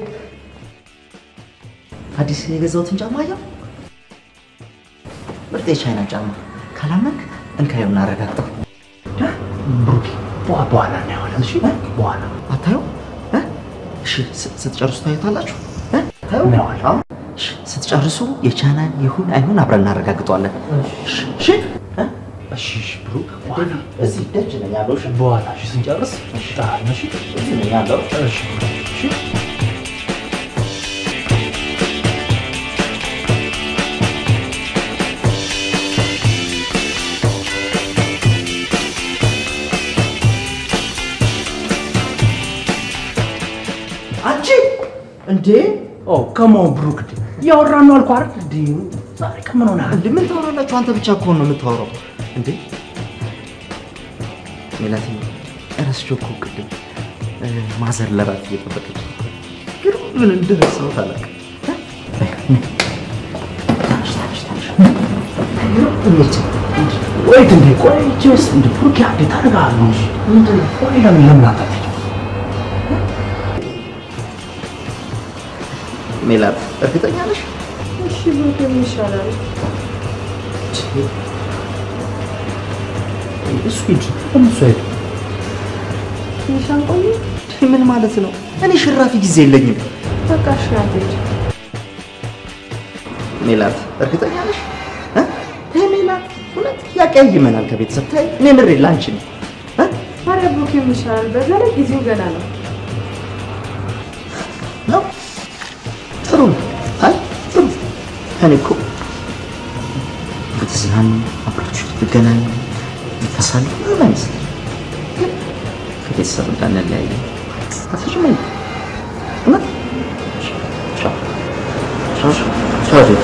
አዲስ የገዛሁትን ጫማ አየው። ምርጥ የቻይና ጫማ። ካላመንክ እንካየው እናረጋግጠው። ብሩኬ በኋ- በኋላ እናየዋለን። እሺ በኋላ አታየው? እ? እሺ ስ- ስትጨርሱ ታዩታላችሁ። እ? ታዩ? አዎ። እሺ፣ ስትጨርሱ የቻይና ይሁን አይሁን አብረን እናረጋግጠዋለን። እሺ፣ እሺ? እ? እሺ እሺ፣ ብሩክ በኋላ እዚህ ደጅ ነኝ ያለው። እሺ? በኋላ እሺ፣ ስንጨርስ እጠራለሁ። እሺ እዚህ ነኝ ያለው። እሺ እሺ አንቺ እንዴ! ኦ ከመሆን ብሩክ እንዴ እያወራን ነው አልኩህ አይደል? እንዴ ዛሬ ከምን ሆነ? እንዴ ምን ታወራላችሁ? አንተ ብቻ እኮ ነው የምታወራው። እንዴ ሜላት እረስቼው እኮ ቅድም እ፣ ማዘር ለራት እየጠበቀች ነው። ግን ምን እንደረሳሁት አላውቅም። ቆይት እንዴ ቆይ ጀስ እንደ ብሩክ አንዴ ታደርጋለህ እንጂ ምንድን ነው? ቆይ ለምን ለምን አታጠጪም? ሜላት እርግጠኛ ነሽ? እሺ ብሩኬ ምን ይሻላል? እሱ ሂድ ለምን እሱ ሂድ ትንሽ አንቆይ። ምን ማለት ነው? እኔ ሽራፊ ጊዜ የለኝም። በቃ እሺ አንተ ሂድ። ሜላት እርግጠኛ ነሽ? እ? ተይ ሜላት፣ እውነት ያቀያይመናል ከቤተሰብ ተይ። እኔ ምሬ ላንቺ ነው። ታዲያ ብሩኬ ምን ይሻላል? በዛ ላይ ጊዜው ገና ነው። ነው ጥሩ ነው። አይ ጥሩ እኔ እኮ ብትዝናኑ አብራችሁ ብትገናኙ ብታሳልፉ ምንም አይመስለኝም። ግን ከቤተሰብ ጋር እንለያያለን። አትስማኝ። እውነት ቻው ቻው ቻው ቻው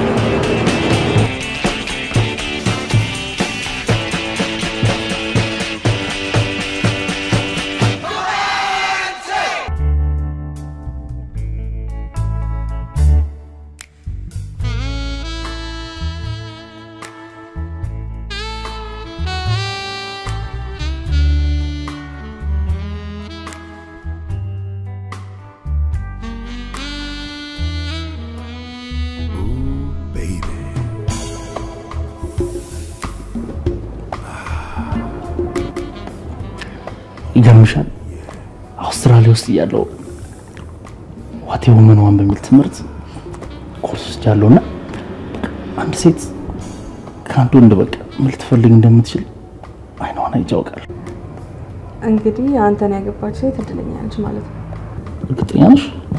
ይገርምሻል አውስትራሊያ ውስጥ እያለው ዋቴ ውመን ዋን በሚል ትምህርት ኮርስ ወስጃለሁ እና አንድ ሴት ከአንድ ወንድ በቃ ምን ልትፈልግ እንደምትችል አይኗን አይቼ አውቃለሁ። እንግዲህ አንተን ያገባች ሴት እድለኛ ነች ማለት ነው። እርግጠኛ ነሽ?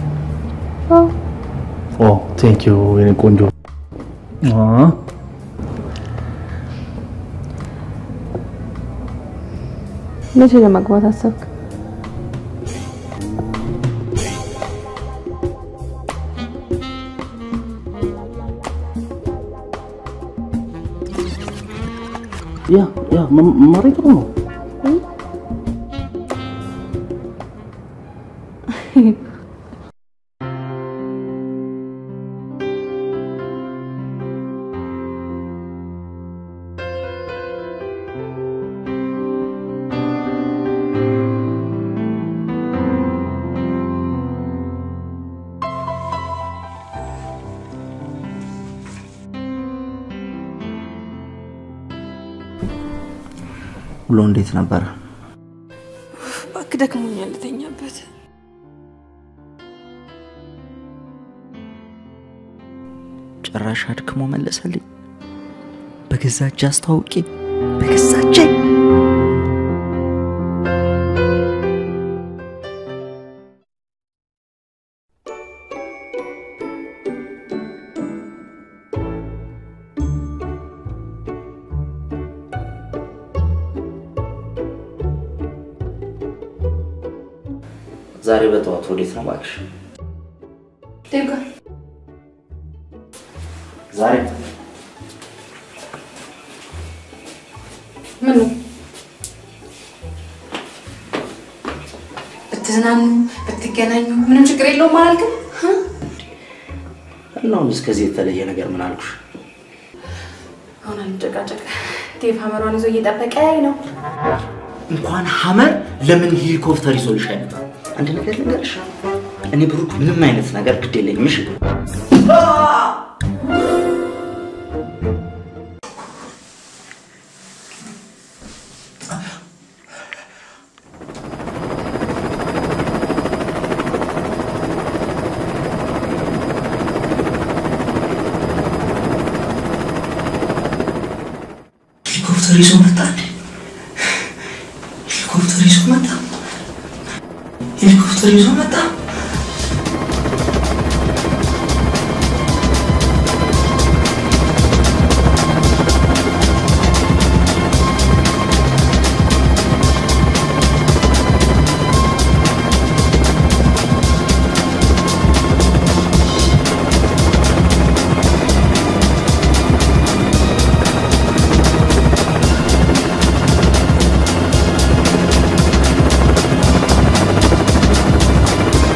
ኦ ቴንክ ዩ የኔ ቆንጆ። አ መቼ ለማግባት አሰብክ? ያ ያ መማሬ ጥሩ ነው። ውሎ እንዴት ነበረ? እባክህ ደክሞኛል፣ ልተኛበት። ጭራሽ አድክሞ መለሰልኝ። በገዛ እጅ አስተዋውቄ በገዛ እጄ ዛሬ በጠዋት ወዴት ነው እባክሽ? ዴቭ ጋር ዛሬ ምን ነው ብትዝናኑ ብትገናኙ ምንም ችግር የለውም አላልክም? እና አሁን እስከዚህ የተለየ ነገር ምን አልኩሽ? አሁን አንጨቃጨቅ። ዴቭ ሀመሯን ይዞ እየጠበቀኝ ነው። እንኳን ሀመር ለምን ሄሊኮፕተር ይዞልሽ አይመጣም? አንድ ነገር ልንገርሽ፣ እኔ ብሩክ ምንም አይነት ነገር ግድ የለኝም። እሺ ሄሊኮፕተር ይዞ መጣ እንዴ? ሄሊኮፕተር ይዞ መጣ። ሄሊኮፕተር ይዞ መጣ። ሄሊኮፕተር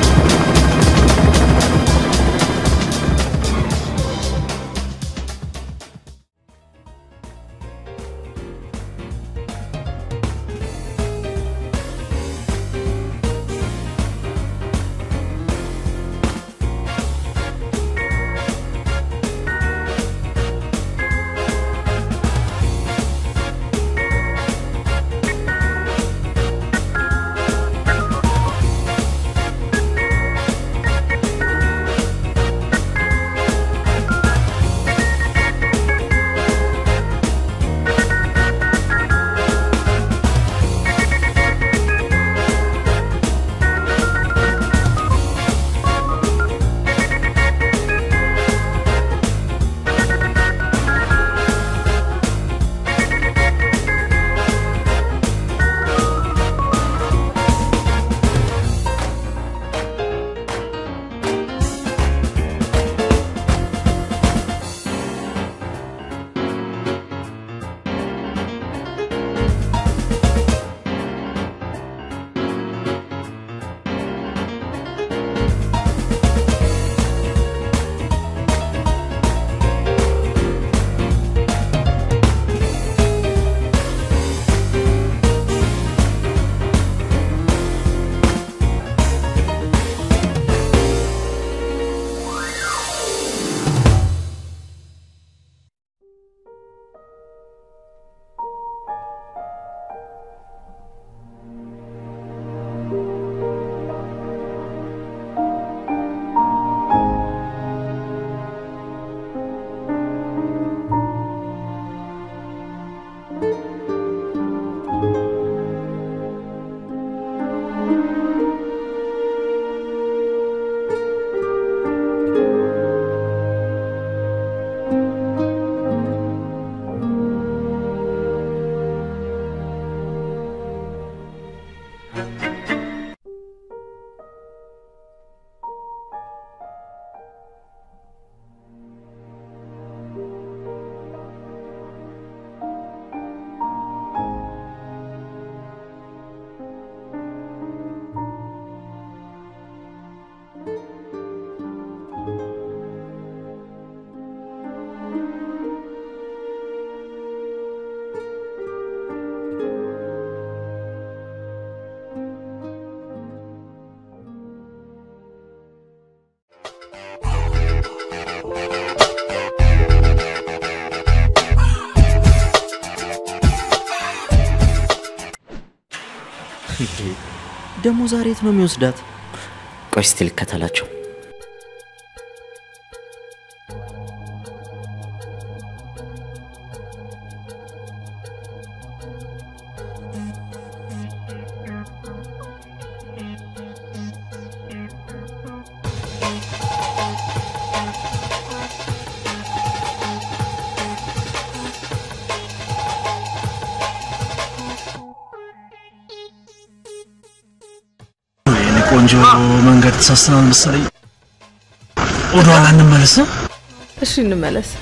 ደግሞ ዛሬ የት ነው የሚወስዳት? ቆይ እስቲ ልከተላቸው። የኔ ቆንጆ መንገድ ተሳስተናል መሰለኝ። ወደኋላ እንመለስ። እሺ እንመለስ።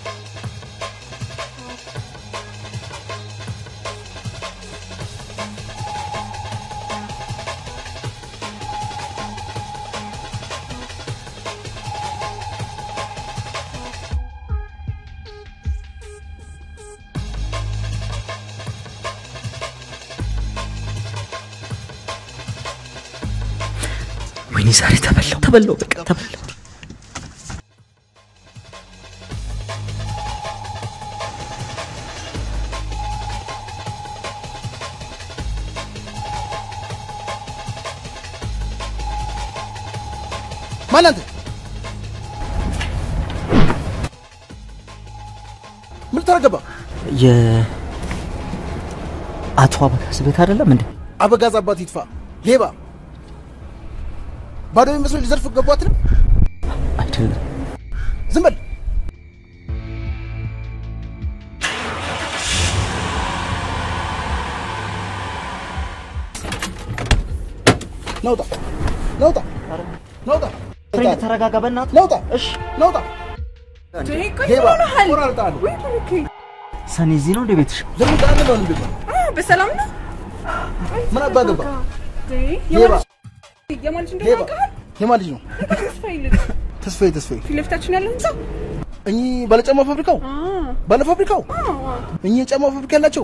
ወይኔ ዛሬ ተበላው ተበላው በቃ ተበላው። ማን አንተ? ምን ተረገባ? የአቶ አበጋዝ ቤት አይደለም እንዴ? አበጋዝ አባት ይጥፋ ሌባ ባዶ የሚመስለው ሊዘርፍ ገቧት ነው። አይደለም ዝም በል ነውጣ ነውጣ ነውጣ ፍሬንድ ተረጋጋ፣ በእናትህ ነውጣ እሺ ነውጣ ሌባ ቆራርጣለሁ ሰኔ እዚህ ነው እንደ ቤትሽ? ለምን ቃል ነው እንዴ? በሰላም ነው? ምን አባ ገባ? ሌባ ሌባ የማን ልጅ እንደሆነ ሌባ ያውቃል? የማን ልጅ ነው? ተስፋዬ ልጅ ተስፋዬ ተስፋዬ ፊት ለፊታችን ያለው ህንጻ እኚህ ባለጫማ ፋብሪካው ባለ ፋብሪካው እኚህ የጫማ ፋብሪካ ያላቸው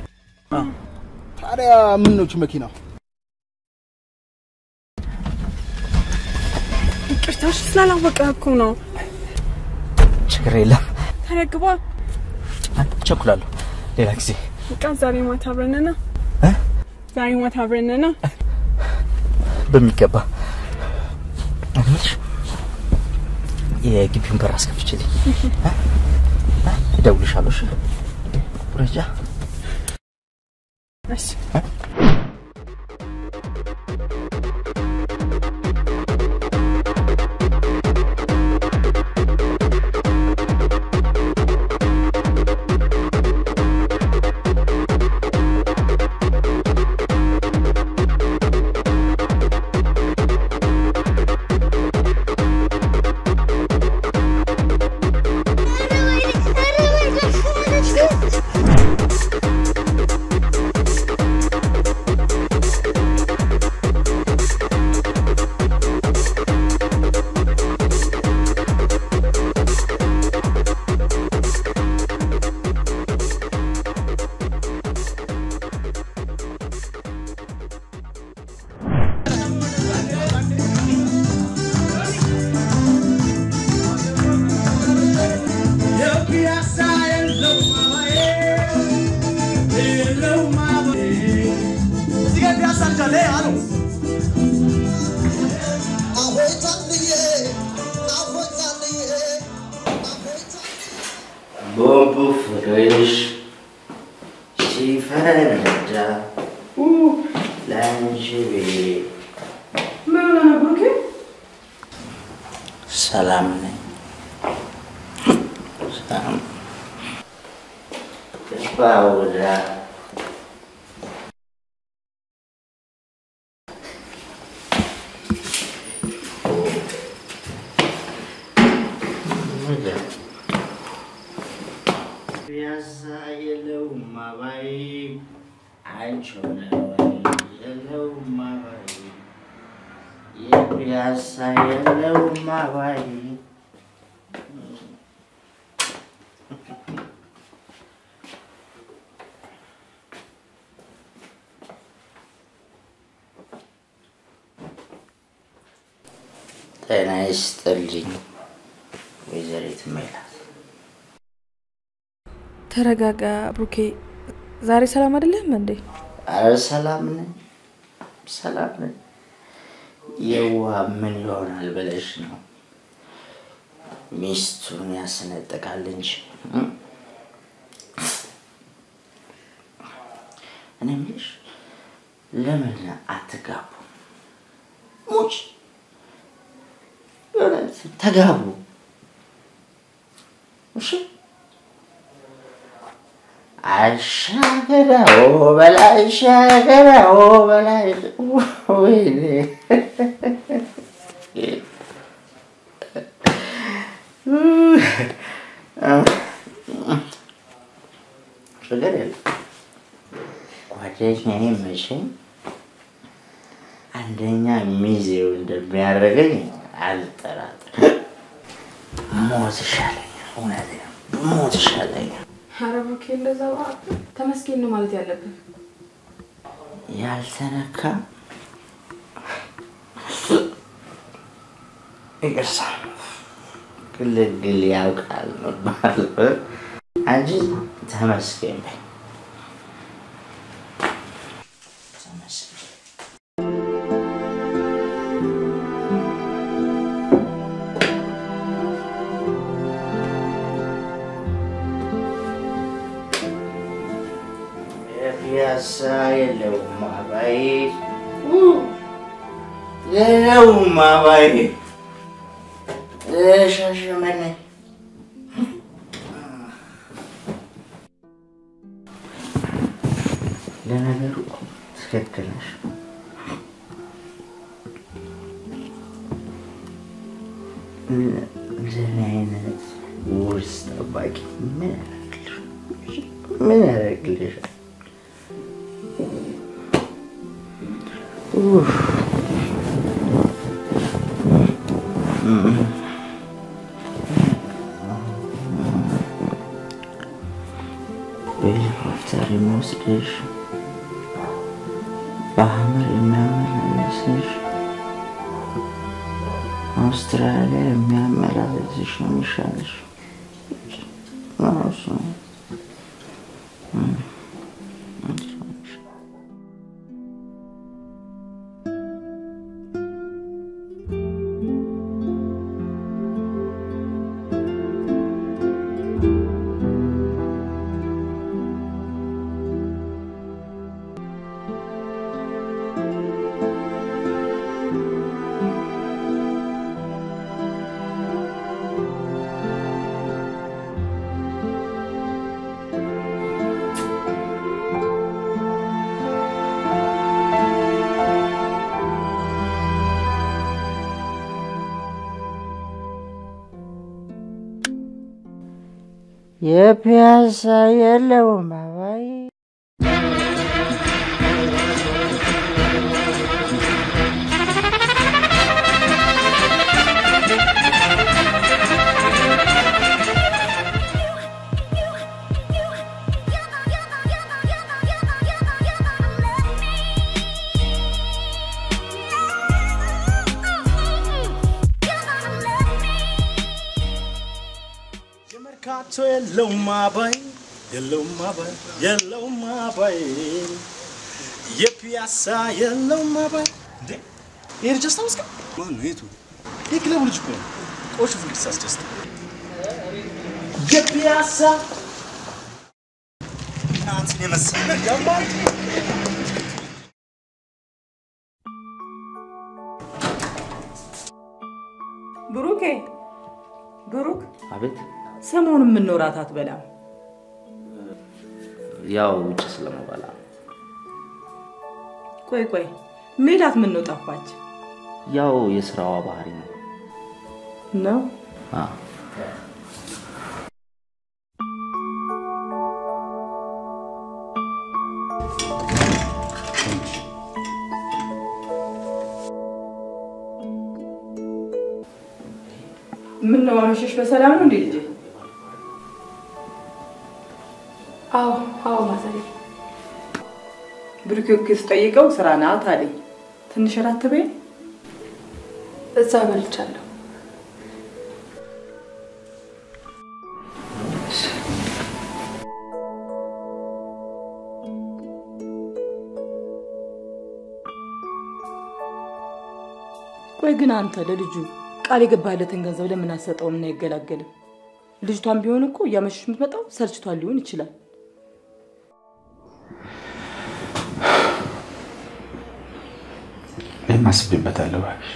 ታዲያ ምን ነው እቺ መኪና? ይቅርታሽ ስላላወቀ እኮ ነው። ችግር የለም ተረግባ ቸኩላለሁ። ሌላ ጊዜ በቃ ዛሬ ማታ አብረን ና። ዛሬ ማታ አብረን ና። በሚገባ እምልሽ የግቢውን በር አስከፍችልኝ፣ እደውልልሻለሁ። እሺ ቁረጃ እሺ ቦምቡ ፍቅርሽ ሲፈነዳ ለአንቺ ብዬ ምን ሆነ ነው ብሩኬ? ሰላም ነኝ። ሰላም ባውዳ ፒያሳ የለውም አባይ አንቺ ሆነ የለውም አባይ የፒያሳ የለውም አባይ ጤና ይስጥልኝ ወይዘሪት ሜላት። ተረጋጋ ብሩኬ። ዛሬ ሰላም አይደለህም እንዴ? አረ ሰላም ነኝ። ሰላም ነኝ። የዋ ምን ይሆናል ብለሽ ነው? ሚስቱን ያስነጥቃል እንጂ እ? እኔ የምልሽ ለምን አትጋቡ? ሙች የሆነ ተጋቡ። እሺ አሻገራው በላይ አሻገራው በላይ ወይኔ ችግር የለም ጓደኛዬ መቼም አንደኛ ሚዜው እንደሚያደርገኝ አልጠራጥርም። ሞት ይሻለኛል። እውነቴን ነው፣ ሞት ይሻለኛል። ኧረ ብሩኬ እንደዛ ተመስገን ነው ማለት ያለብን። ያልተነካ ይቅርታ ግልግል ያውቃል መባል አንቺ ተመስገን በይ። ተመስገን። የፒያሳ የለውም አባይ የለውም አባይ ሻሸመኔ ለነገሩ ትክክል ነሽ። እንደኔ አይነት ውርስ ጠባቂ ምን ያደርግልሻል? ምን ያደርግልሻል? ኡፍ። በሄሊኮፕተር የሚወስድሽ በሀመር የሚያመላልስሽ አውስትራሊያ የሚያመላልስሽ ነው የሚሻልሽ። አዎ፣ እሱ ነው። እም፣ እሱ ነው የሚሻልሽ። የፒያሳ የለውም አባይ የመርካቶ የለውም አባይ የለውም አባይ የለውም አባይ የፒያሳ የለውም አባይ እንዴ ይሄ ልጅ አስታውስከው? ማን ነው የቱ? ይህ ክለቡ ልጅ እኮ ነው። ቆሹ ፍልክስ አስደስት የፒያሳ እናትን የመሰለ ያማል ብሩኬ ብሩክ፣ አቤት። ሰሞኑን የምነው እራት አትበላም? ያው ውጭ ስለመበላ ነው። ቆይ ቆይ፣ ሜላት ምን ነው ጠፋች ያው የስራዋ ባህሪ ነው። ነው? አዎ። ምን ነው አመሸሽ? በሰላም ነው እንዴ ልጄ? አዎ አዎ ማዘሬ ብሩኬ እኮ ስጠይቀው ስራ ናት አለኝ። ትንሽ እራት ትበይ። እዛ በልቻለሁ። ቆይ ግን አንተ ለልጁ ቃል የገባለትን ገንዘብ ለምን አትሰጠውም እና አይገላገልም? ልጅቷን ቢሆን እኮ እያመሸሽ የምትመጣው ሰልችቷን ሊሆን ይችላል። እኔም አስቤበታለሁ እባክሽ።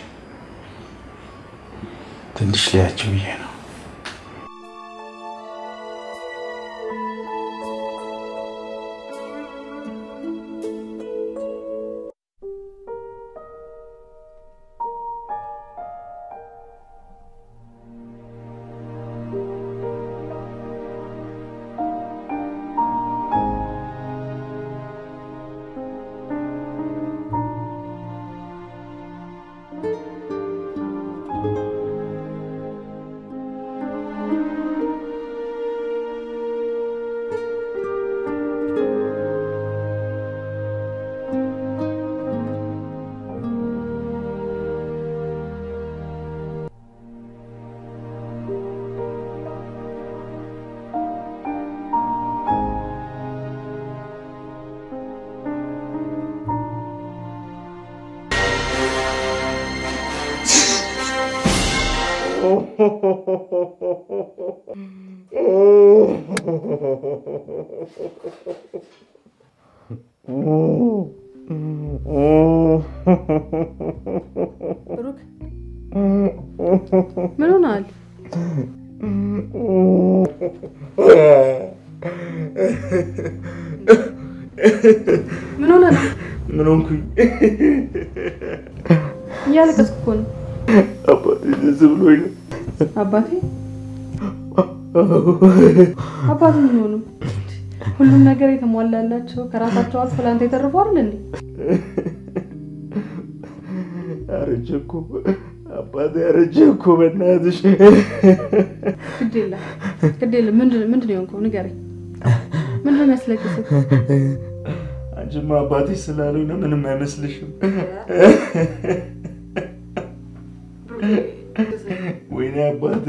ትንሽ ሊያቸው ብዬ ነው። ብሩክ ምን ሆናል? ምን ሆነ ነው? ምን ሆንኩኝ? እያለቀስኩ እኮ ነው። አባቴ ደስ ብሎኝ ነው። አባቴ አባቴ ምን ሆኑ? ሁሉም ነገር የተሟላላቸው ከራሳቸው አልፎ ለአንተ የተረፉ አይደል እንዴ? አረጀ እኮ አባቴ አረጀ እኮ በእናትሽ። ግድ የለም ግድ የለም። ምንድን ምንድን ነው የሆንከው? ንገረኝ። ምንድን ነው የሚያስለቅስህ? አንቺማ አባቴ ስላልሆነ ምንም አይመስልሽም። ወይኔ አባቴ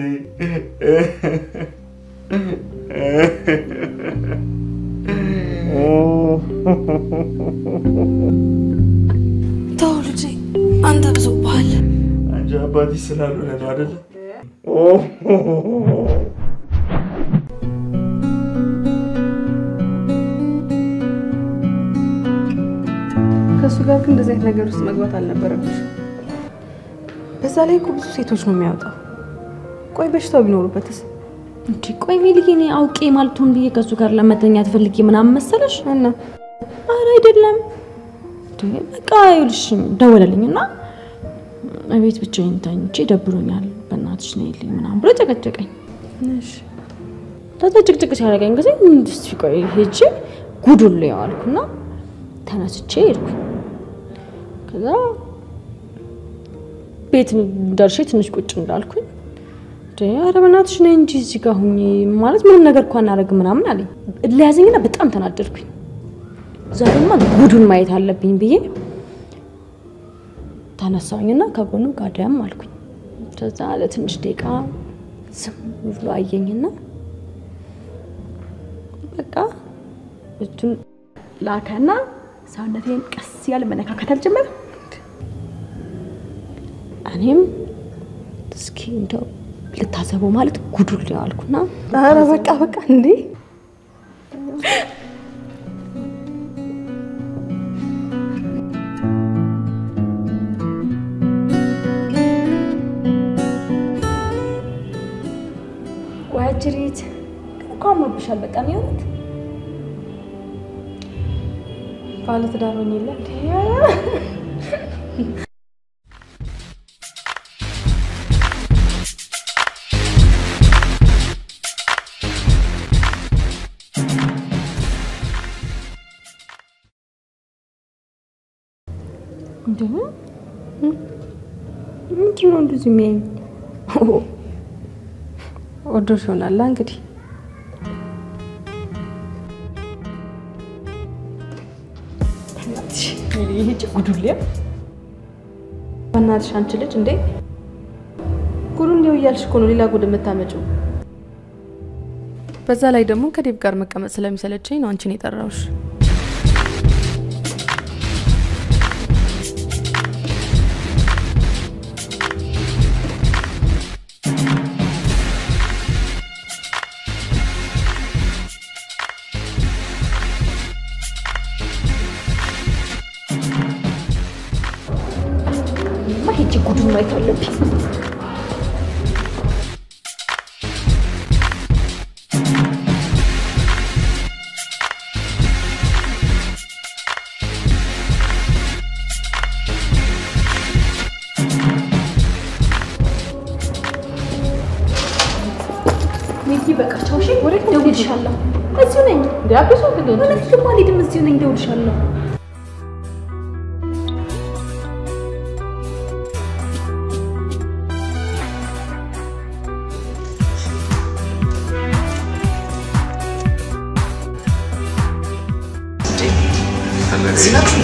ተው ልጄ፣ አንተ ብዙብሃል። አንቺ አባቴ ስላልሆነ ነው አይደለ? ከእሱ ጋር ግን እንደዚህ አይነት ነገር ውስጥ መግባት አልነበረብሽ። በዛ ላይ እኮ ብዙ ሴቶች ነው የሚያወጣው። ቆይ በሽታው ቢኖሩበትስ? እንዲ ቆይ ሜልዬ፣ እኔ አውቄ ማልቶን ብዬ ከእሱ ጋር ለመተኛት ፈልጌ ምናምን መሰለሽ? እና ኧረ አይደለም። እንዴ በቃ ይኸውልሽ ደወለልኝ እና እቤት ብቻዬን ተኝቼ ደብሮኛል፣ በእናትሽ ነይልኝ ምናምን ብሎ ጨቀጨቀኝ። እሺ ከዛ ጭቅጭቅ ሲያደርገኝ ጊዜ እስቲ ቆይ ሄጄ ጉዱን ልየው አልኩና ተነስቼ ሄድኩ። ከዛ ቤት ደርሼ ትንሽ ቁጭ እንዳልኩኝ እንዴ ኧረ በእናትሽ ነይ እንጂ እዚህ ጋር ሁኚ ማለት ምንም ነገር እኮ አናደርግም ምናምን አለኝ። ለያዘኝና በጣም ተናደድኩኝ። እዛ ደግሞ ጉዱን ማየት አለብኝ ብዬ ተነሳሁኝና ከጎኑ ጋደም አልኩኝ። ከዛ ለትንሽ ደቂቃ ዝም ብሎ አየኝና በቃ እጁን ላከና ሰውነቴን ቀስ ያለ መነካከት አልጀመረ። እኔም እስኪ እንደው ልታዘበው ማለት ጉዱል ያልኩና ኧረ በቃ በቃ እንዴ ዋጅሪት እኮ አምሮብሻል በጣም የእውነት ባለትዳር ሆኜ የለ እንዴ? እንዴ ምንድን ነው እንደዚህ የሚያኝ? ወዶሽ ይሆናላ እንግዲህ ይሄ ጉዱሌ በእናትሽ አንቺ ልጅ እንዴ ጉዱ እንዲው እያልሽ እኮ ነው ሌላ ጉድ የምታመጪው። በዛ ላይ ደግሞ ከዴብ ጋር መቀመጥ ስለሚሰለቸኝ ነው አንቺን የጠራውሽ። ጉዱን ማየት አለብኝ። ሚኪ በቃ ቻው። እሺ እደውልልሻለሁ። እዚሁ ነኝ። እውነት ደግሞ አልሄድም። እዚሁ ነኝ። እደውልልሻለሁ። እዚህ ናችሁ?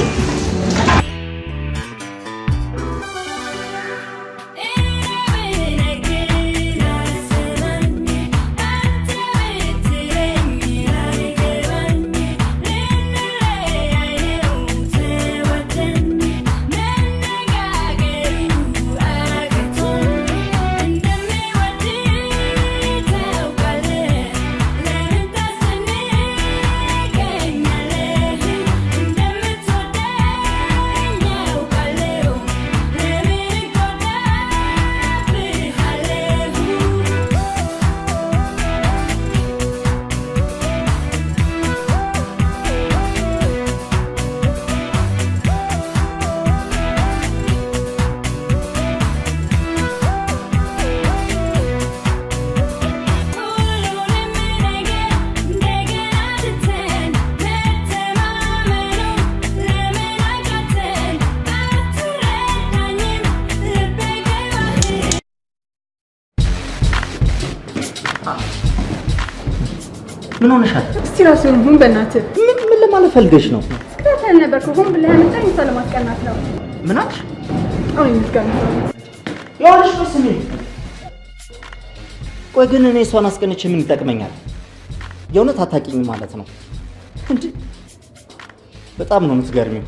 ምን ሆነሻል? እስቲ ራስህን ሁን በእናትህ። ምን ምን ለማለት ፈልገሽ ነው? ስክራተን ነበር እኮ ሆን ብለህ ያመጣኝ እሷ ለማስቀናት ነው። ምን አልሽ? አሁን የምትገርም ይኸውልሽ ቆይ ስሚ። ቆይ ግን እኔ እሷን አስቀንቼ ምን ይጠቅመኛል? የእውነት አታውቂኝ ማለት ነው እንዴ? በጣም ነው የምትገርሚው።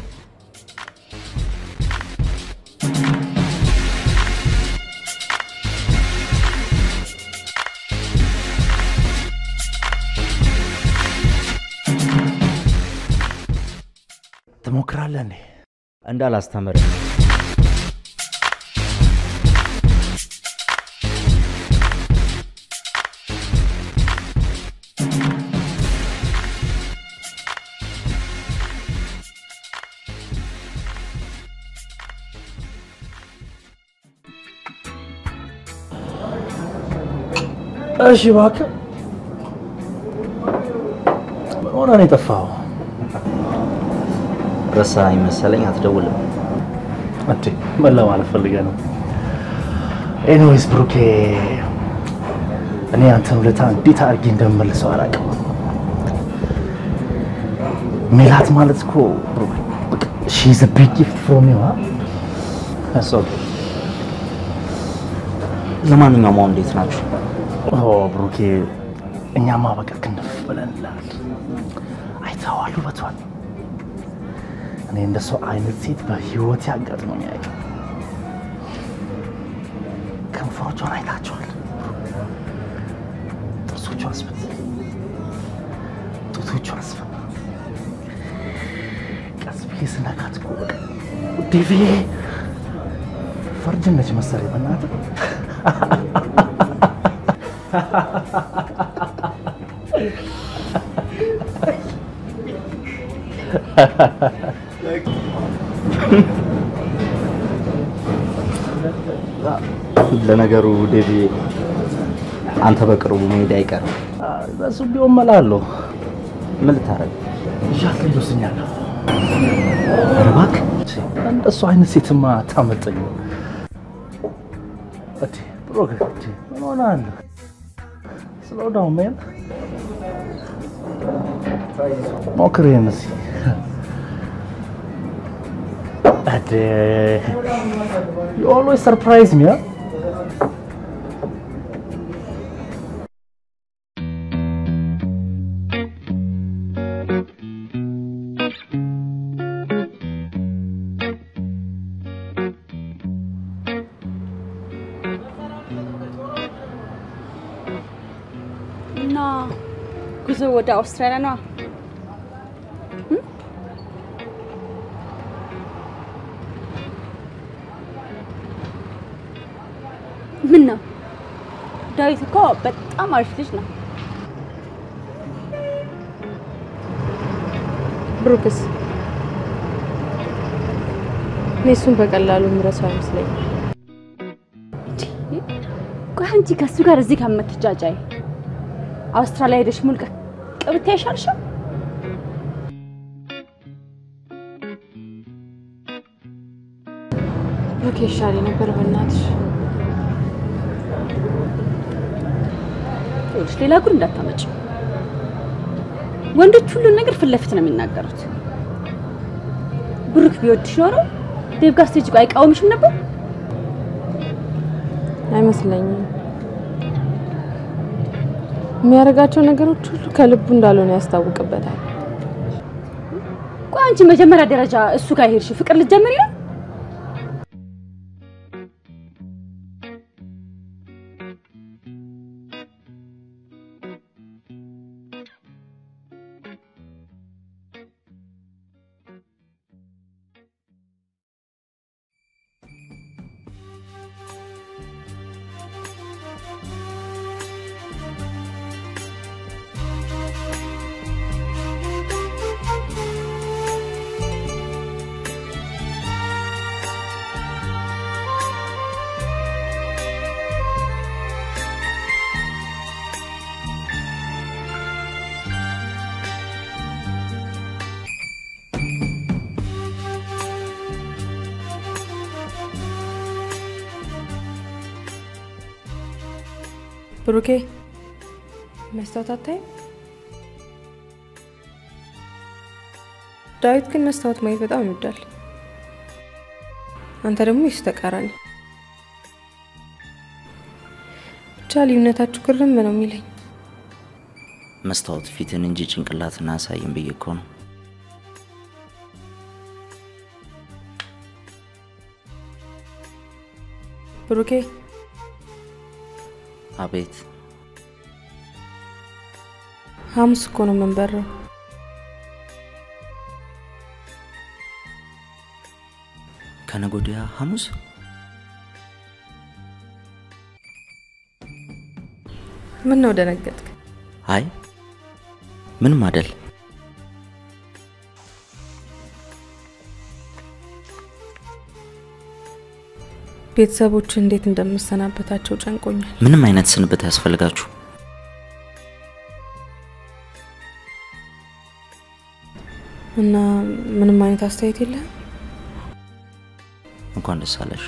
ትሞክራለህ እንዴ? እንዳላስተምር እሺ እባክህ ምን ሆነህ ነው የጠፋኸው? ረሳኸኝ መሰለኝ። አትደውልም። እንዴ ምን ለማለት ፈልገህ ነው? ኤኒዌይስ ብሩኬ፣ እኔ አንተን ውለታ እንዴት አድርጌ እንደምመልሰው አላውቅም። ሜላት ማለት እኮ ሺ ኢዝ አ ቢግ ጊፍት ፍሮም ዩ ለማንኛውም አሁን እንዴት ናችሁ? ኦ ብሩኬ፣ እኛማ በቃ ክንፍ ብለንላል። አይተኸዋል ውበቷን። እኔ እንደ ሰው አይነት ሴት በህይወቴ አጋጥሞኝ አያውቅም። ከንፈሮቿን አይታቸዋል። ጥርሶቿ አስፈት፣ ጡቶቿ አስፈት። ቀስ ብዬ ስነካት እኮ በቃ ዴቪ ፈርጅ ነች መሰለኝ በእናትህ ለነገሩ ዴቪ አንተ በቅርቡ መሄድ አይቀርም። በሱ ቢሆን መላ አለው። ምን ልታረግ? ይዣት ልጅ ወስኛለሁ። ኧረ እባክህ እንደሱ አይነት ሴትማ አታመጠኝ። እቴ ብሩክ፣ እቴ ምን ሆነሃል? ስለው ዳውን ሜን ሞክር ይሄን እስኪ። እቴ you always surprise me, huh? እና ጉዞ ወደ አውስትራሊያ ነዋ። ምን ነው ዳዊት እኮ በጣም አሪፍ ልጅ ነው። ብሩክስ እኔ እሱን በቀላሉ የምረሳው አይመስለኝም። ቆይ አንቺ ከእሱ ጋር እዚህ ከምትጃጃይ አውስትራሊያ ሄደሽ ሙልቀቅ ብታይ አይሻልሽም? ብሩክ ይሻል ነበር በእናትሽ። ይኸውልሽ ሌላ ጉድ እንዳታመጭ። ወንዶች ሁሉን ነገር ፊት ለፊት ነው የሚናገሩት። ብሩክ ቢወድሽ ኖሮ ዴቭ ጋር ስትሄጂ ቆይ አይቃወምሽም ነበር? አይመስለኝም። የሚያደርጋቸው ነገሮች ሁሉ ከልቡ እንዳልሆነ ያስታውቅበታል። ቆይ አንቺ መጀመሪያ ደረጃ እሱ ጋር ሄድሽ ፍቅር ልትጀምሪ ነው? ብሩኬ መስታወት አታይም? ዳዊት ግን መስታወት ማየት በጣም ይወዳል። አንተ ደግሞ የሱ ተቃራኒ። ብቻ ልዩነታችሁ ግርም ነው የሚለኝ። መስታወት ፊትን እንጂ ጭንቅላትን አያሳይም ብዬ እኮ ነው። ብሩኬ አቤት ሐሙስ እኮ ነው የምንበረው። ከነገ ወዲያ ሐሙስ ምን ነው ደነገጥክ? አይ ምንም አደል። ቤተሰቦች እንዴት እንደምሰናበታቸው ጨንቆኛል። ምንም አይነት ስንብት ያስፈልጋችሁ። እና ምንም አይነት አስተያየት የለህም? እንኳን ደስ አለሽ።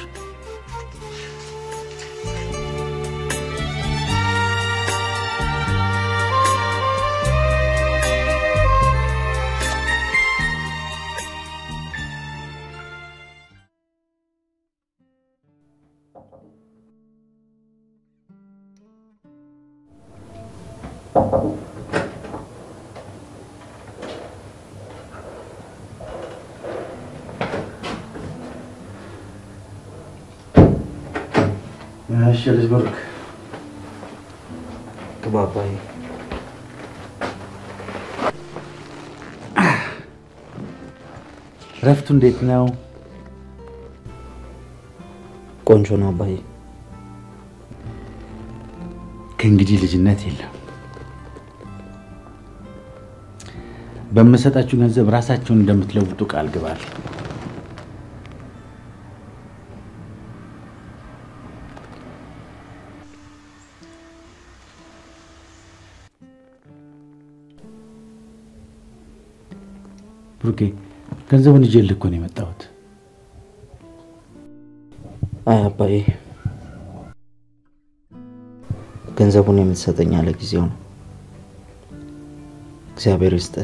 እሺ ልጅ ብሩክ ግባ አባዬ። እረፍቱ እንዴት ነው? ቆንጆ ነው አባዬ። ከእንግዲህ ልጅነት የለም። በምሰጣችሁ ገንዘብ ራሳችሁን እንደምትለውጡ ቃል ግባል። ብሩኬ ገንዘቡን ይዤልህ እኮ ነው የመጣሁት። አይ አባዬ፣ ገንዘቡን የምትሰጠኝ ያለ ጊዜው ነው። እግዚአብሔር ይስጥህ።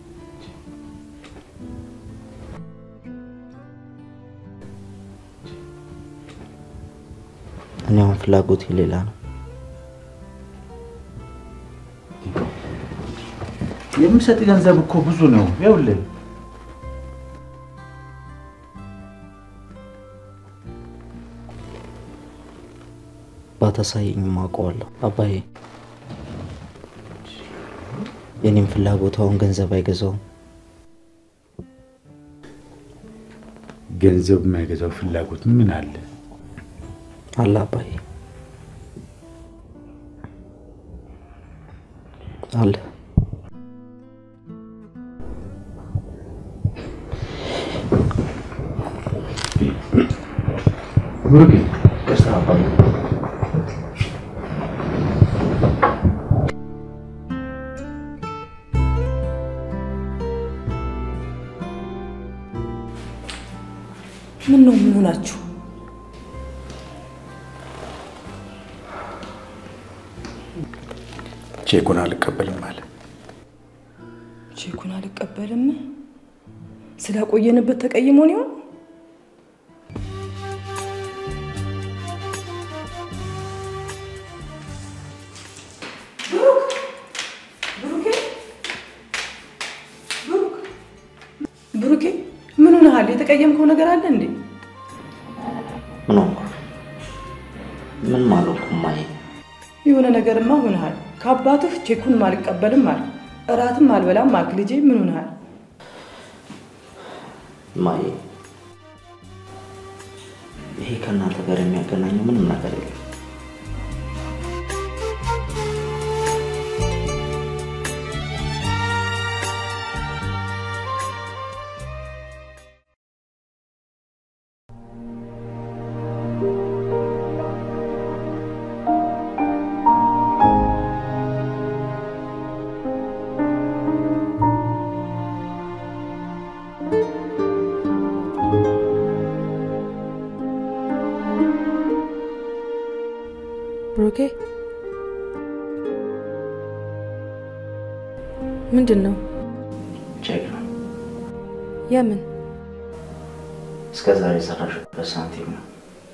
እኔ አሁን ፍላጎቴ ሌላ ነው። የምሰጥ ገንዘብ እኮ ብዙ ነው። ይኸውልህ ባታሳየኝም አውቀዋለሁ አባዬ። የኔም ፍላጎት አሁን ገንዘብ አይገዛውም። ገንዘብ የማይገዛው ፍላጎት ምን አለ? አለ አባዬ። አለ ብሩክ ቀስታ አባዬ ምን ነው ምን ሆናችሁ? ቼኩን አልቀበልም አለ። ቼኩን አልቀበልም ስላቆየንበት ተቀይሞን ይሆን? ብሩኬ ምን ሆነሃል? የተቀየምከው ነገር አለ እንዴ? ምን ሆንኩ? ምን ማለት እማዬ? የሆነ ነገርማ ሆነሃል። ከአባትህ ቼኩን አልቀበልም አልክ፣ እራትም አልበላም አልክ። ልጄ ምን ሆነሃል? እማዬ ይሄ ከእናንተ ጋር የሚያገናኘው ምንም ነገር የለም። ብሩኬ ምንድን ነው? ቼክ ነው። የምን እስከ ዛሬ የሰራሽበት ሳንቲም ነው።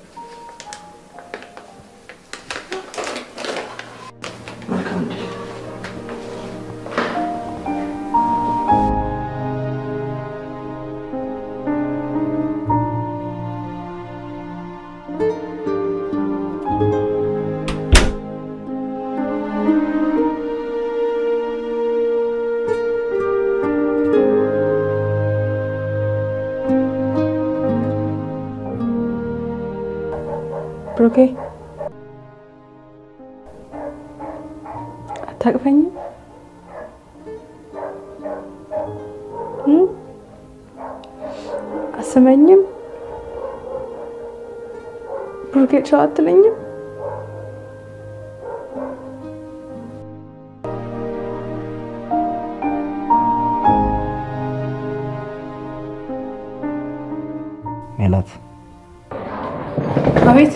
መልካም እድል። ብሩኬ አታቅፈኝም? እም? አስመኝም? ብሩኬ ቻው አትለኝም? ሜላት አቤት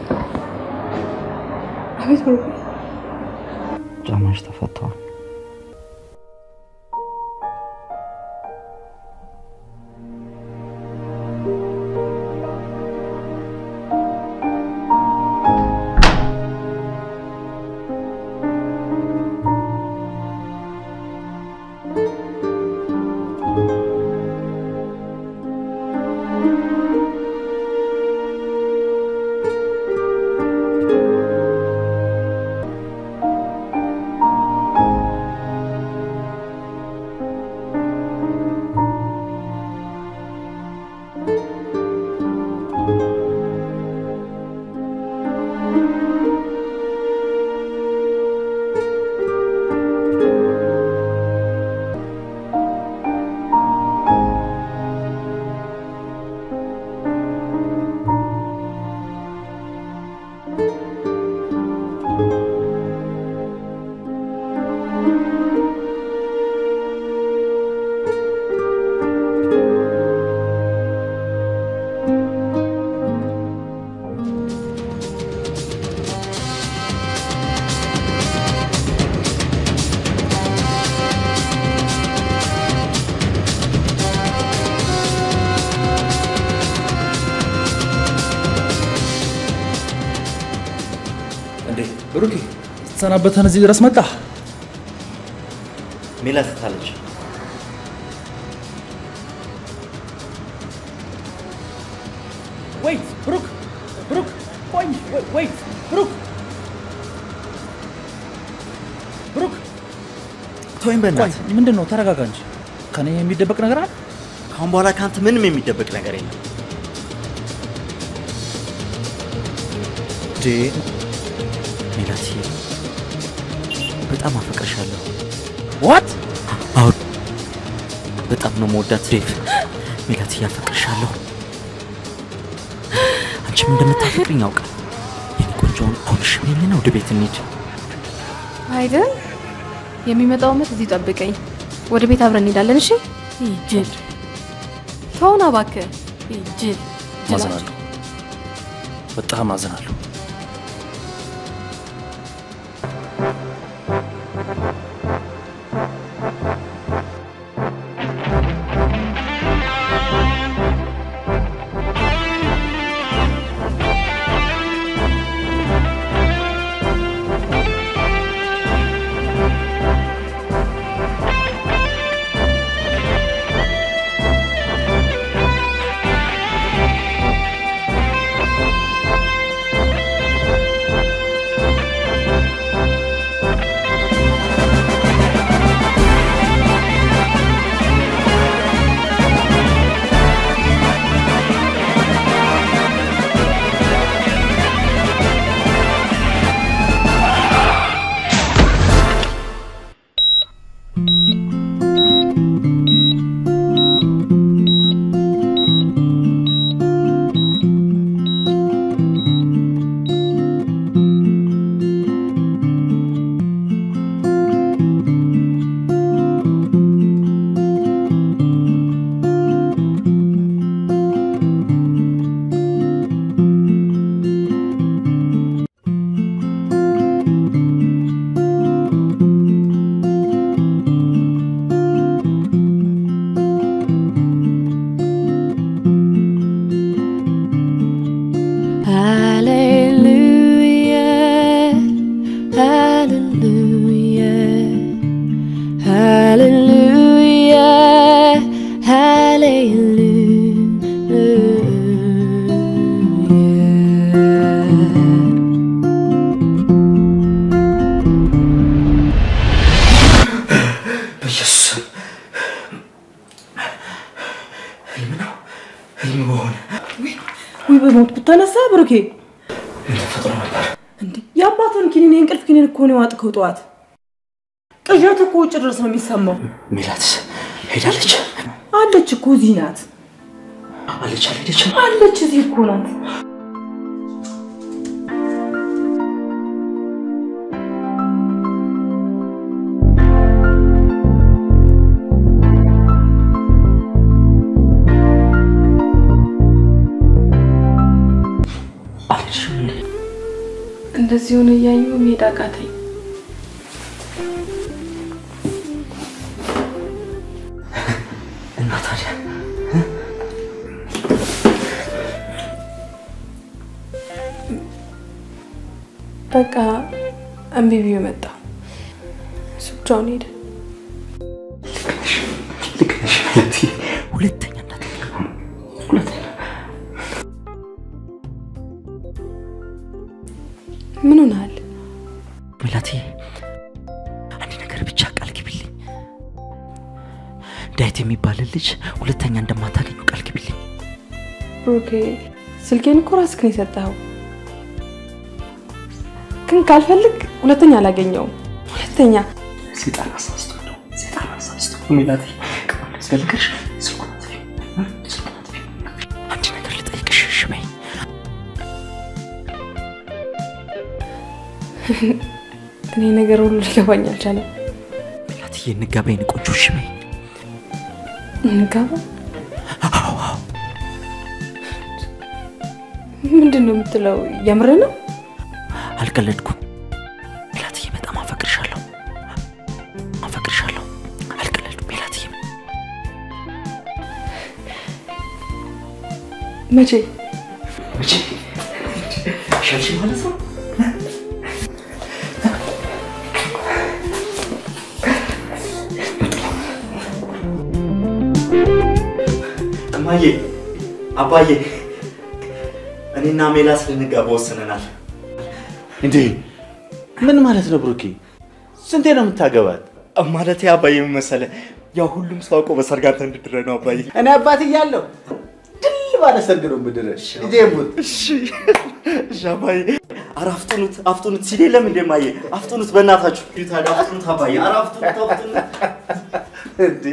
አቤት ብሩኬ ጫማሽ ተፈተዋል። እንዴ ብሩኬ ስትሰናበተን እዚህ ድረስ መጣ። ሜላት ታለች። ወይት ብሩክ ብሩክ ቆይ ወይት ብሩክ ብሩክ ተወኝ በእናትህ። ቆይ ምንድን ነው? ተረጋጋ እንጂ ከኔ የሚደበቅ ነገር አለ? ከአሁን በኋላ ከአንተ ምንም የሚደበቅ ነገር የለም። እንዴ ሜላትዬ በጣም አፈቅርሻለሁ። ዋት አሁን በጣም ነው መወዳት ዴቭ። ሜላት እያፈቅርሻለሁ። አንቺም እንደምታፈቅርኝ ያውቃል። የኔ ቆንጆውን አሁን እሺ በይኝና ወደ ቤት እንሂድ። አይደል? የሚመጣው ዓመት እዚህ ጠብቀኝ። ወደ ቤት አብረን እንሄዳለን። እሺ? ጅል ተውና እባክህ። ጅል አዝናለሁ፣ በጣም አዝናለሁ። Hallelujah, hallelujah, hallelujah. በኢየሱስ ስም ህልም ነው ህልም በሆነ ውይ በሞት ብታነሳ ብሩኬ ምን ተፈጥሮ ነበር? እንዴ የአባትን ኪኒን የእንቅልፍ ኪኒን እኮ ነው የዋጥከው ጠዋት። ቅዠት እኮ ውጭ ድረስ ነው የሚሰማው። ሜላትስ ሄዳለች አለች እኮ እዚህ ናት። አለች አልሄደችም? አለች እዚህ እኮ ናት። አልሄድሽም እንዴ? እንደዚህ ሆነ እያዩ መሄድ አቃተኝ። እና ታዲያ በቃ እምቢ ብዬ መጣ። እሱ ብቻውን ሄደ። ልክ ነሽ ሜላትዬ። ሁለተኛ እንዳትነካ ሁለተኛ ምን ሆነሃል? ሜላትዬ አንድ ነገር ብቻ ቃል ግቢልኝ። ዳዊት የሚባልን ልጅ ሁለተኛ እንደማታገኙ ቃል ግቢልኝ። ብሩኬ ስልኬን እኮ ራስህ ነው የሰጠኸው። ግን ካልፈልግ ሁለተኛ አላገኘውም። ሁለተኛ ሴጣን አሳስቶ ነው ሴጣን አሳስቶ ነው ሜላትዬ። ያስፈልግሽ ስልኩን አጥፊ እ? ስልኩን አጥፊ። አንድ ነገር ልጠይቅሽ እሺ በይ። እኔ ነገር ሁሉ ሊገባኝ አልቻለም። ሜላትዬ እንጋባ የኔ ቆንጆ እሺ በይ። እንጋባ? ምንድን ነው የምትለው? የምር ነው? አልቀለድኩም። ሜላትዬ በጣም አፈቅርሻለሁ አፈቅርሻለሁ። አልቀለድኩም ሜላትዬ። መቼ መቼ ሻልሽ ማለት ነው? እማዬ፣ አባዬ፣ እኔና ሜላት ልንጋባ ወስነናል። እንዴ ምን ማለት ነው ብሩኬ? ስንቴ ነው የምታገባት? ማለት አባዬ ምን መሰለህ፣ ያው ሁሉም ሰው አውቆ በሰርግ አንተ እንድድረህ ነው አባዬ። እኔ አባት እያለሁ ድል ባለ ሰርግ ነው የምድረህ። ልጄ ሙት። እሺ እሺ አባዬ። ኧረ አፍጥኑት አፍጥኑት ሲል የለም እንዴ ማየ አፍጥኑት በእናታችሁ ሂዱ ታዲያ አፍጥኑት አባዬ ኧረ አፍጥኑት አፍጥኑት እንዴ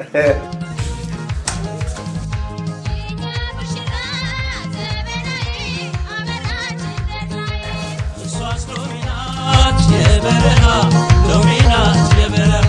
የበረሃ ሎሚ ናት የበረሃ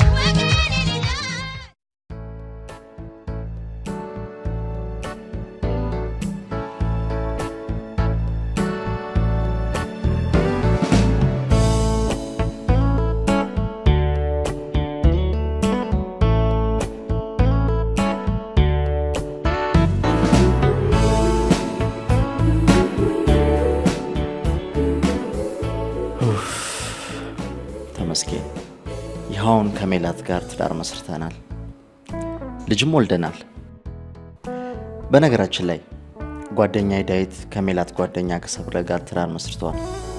ኡፍ፣ ተመስገን ይኸውን ከሜላት ጋር ትዳር መስርተናል፣ ልጅም ወልደናል። በነገራችን ላይ ጓደኛዬ ዳዊት ከሜላት ጓደኛ ከሰብለ ጋር ትዳር መስርተዋል።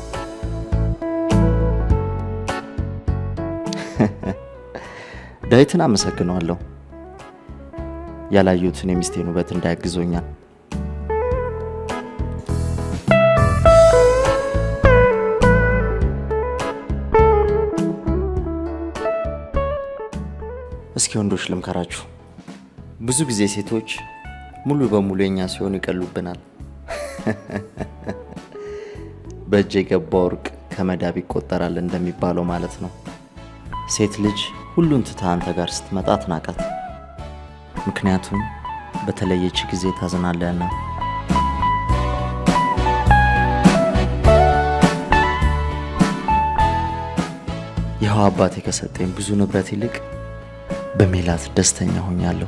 ዳዊትን አመሰግነዋለሁ። ያላዩትን የሚስቴን ውበት እንዳያግዞኛል። እስኪ ወንዶች ልምከራችሁ። ብዙ ጊዜ ሴቶች ሙሉ በሙሉ የኛ ሲሆኑ ይቀሉብናል። በእጅ የገባ ወርቅ ከመዳብ ይቆጠራል እንደሚባለው ማለት ነው። ሴት ልጅ ሁሉን ትታ አንተ ጋር ስትመጣ አትናቃት። ምክንያቱም በተለየች ጊዜ ታዝናለህና። ይኸው አባቴ ከሰጠኝ ብዙ ንብረት ይልቅ በሜላት ደስተኛ ሆኛለሁ።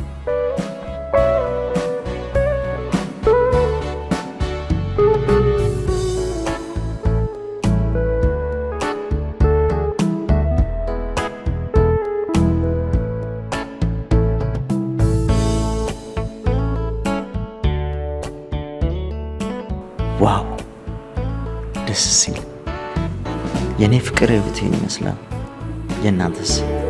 ዋው ደስ ሲል! የእኔ ፍቅር ህይወቴን ይመስላል። የእናንተስ?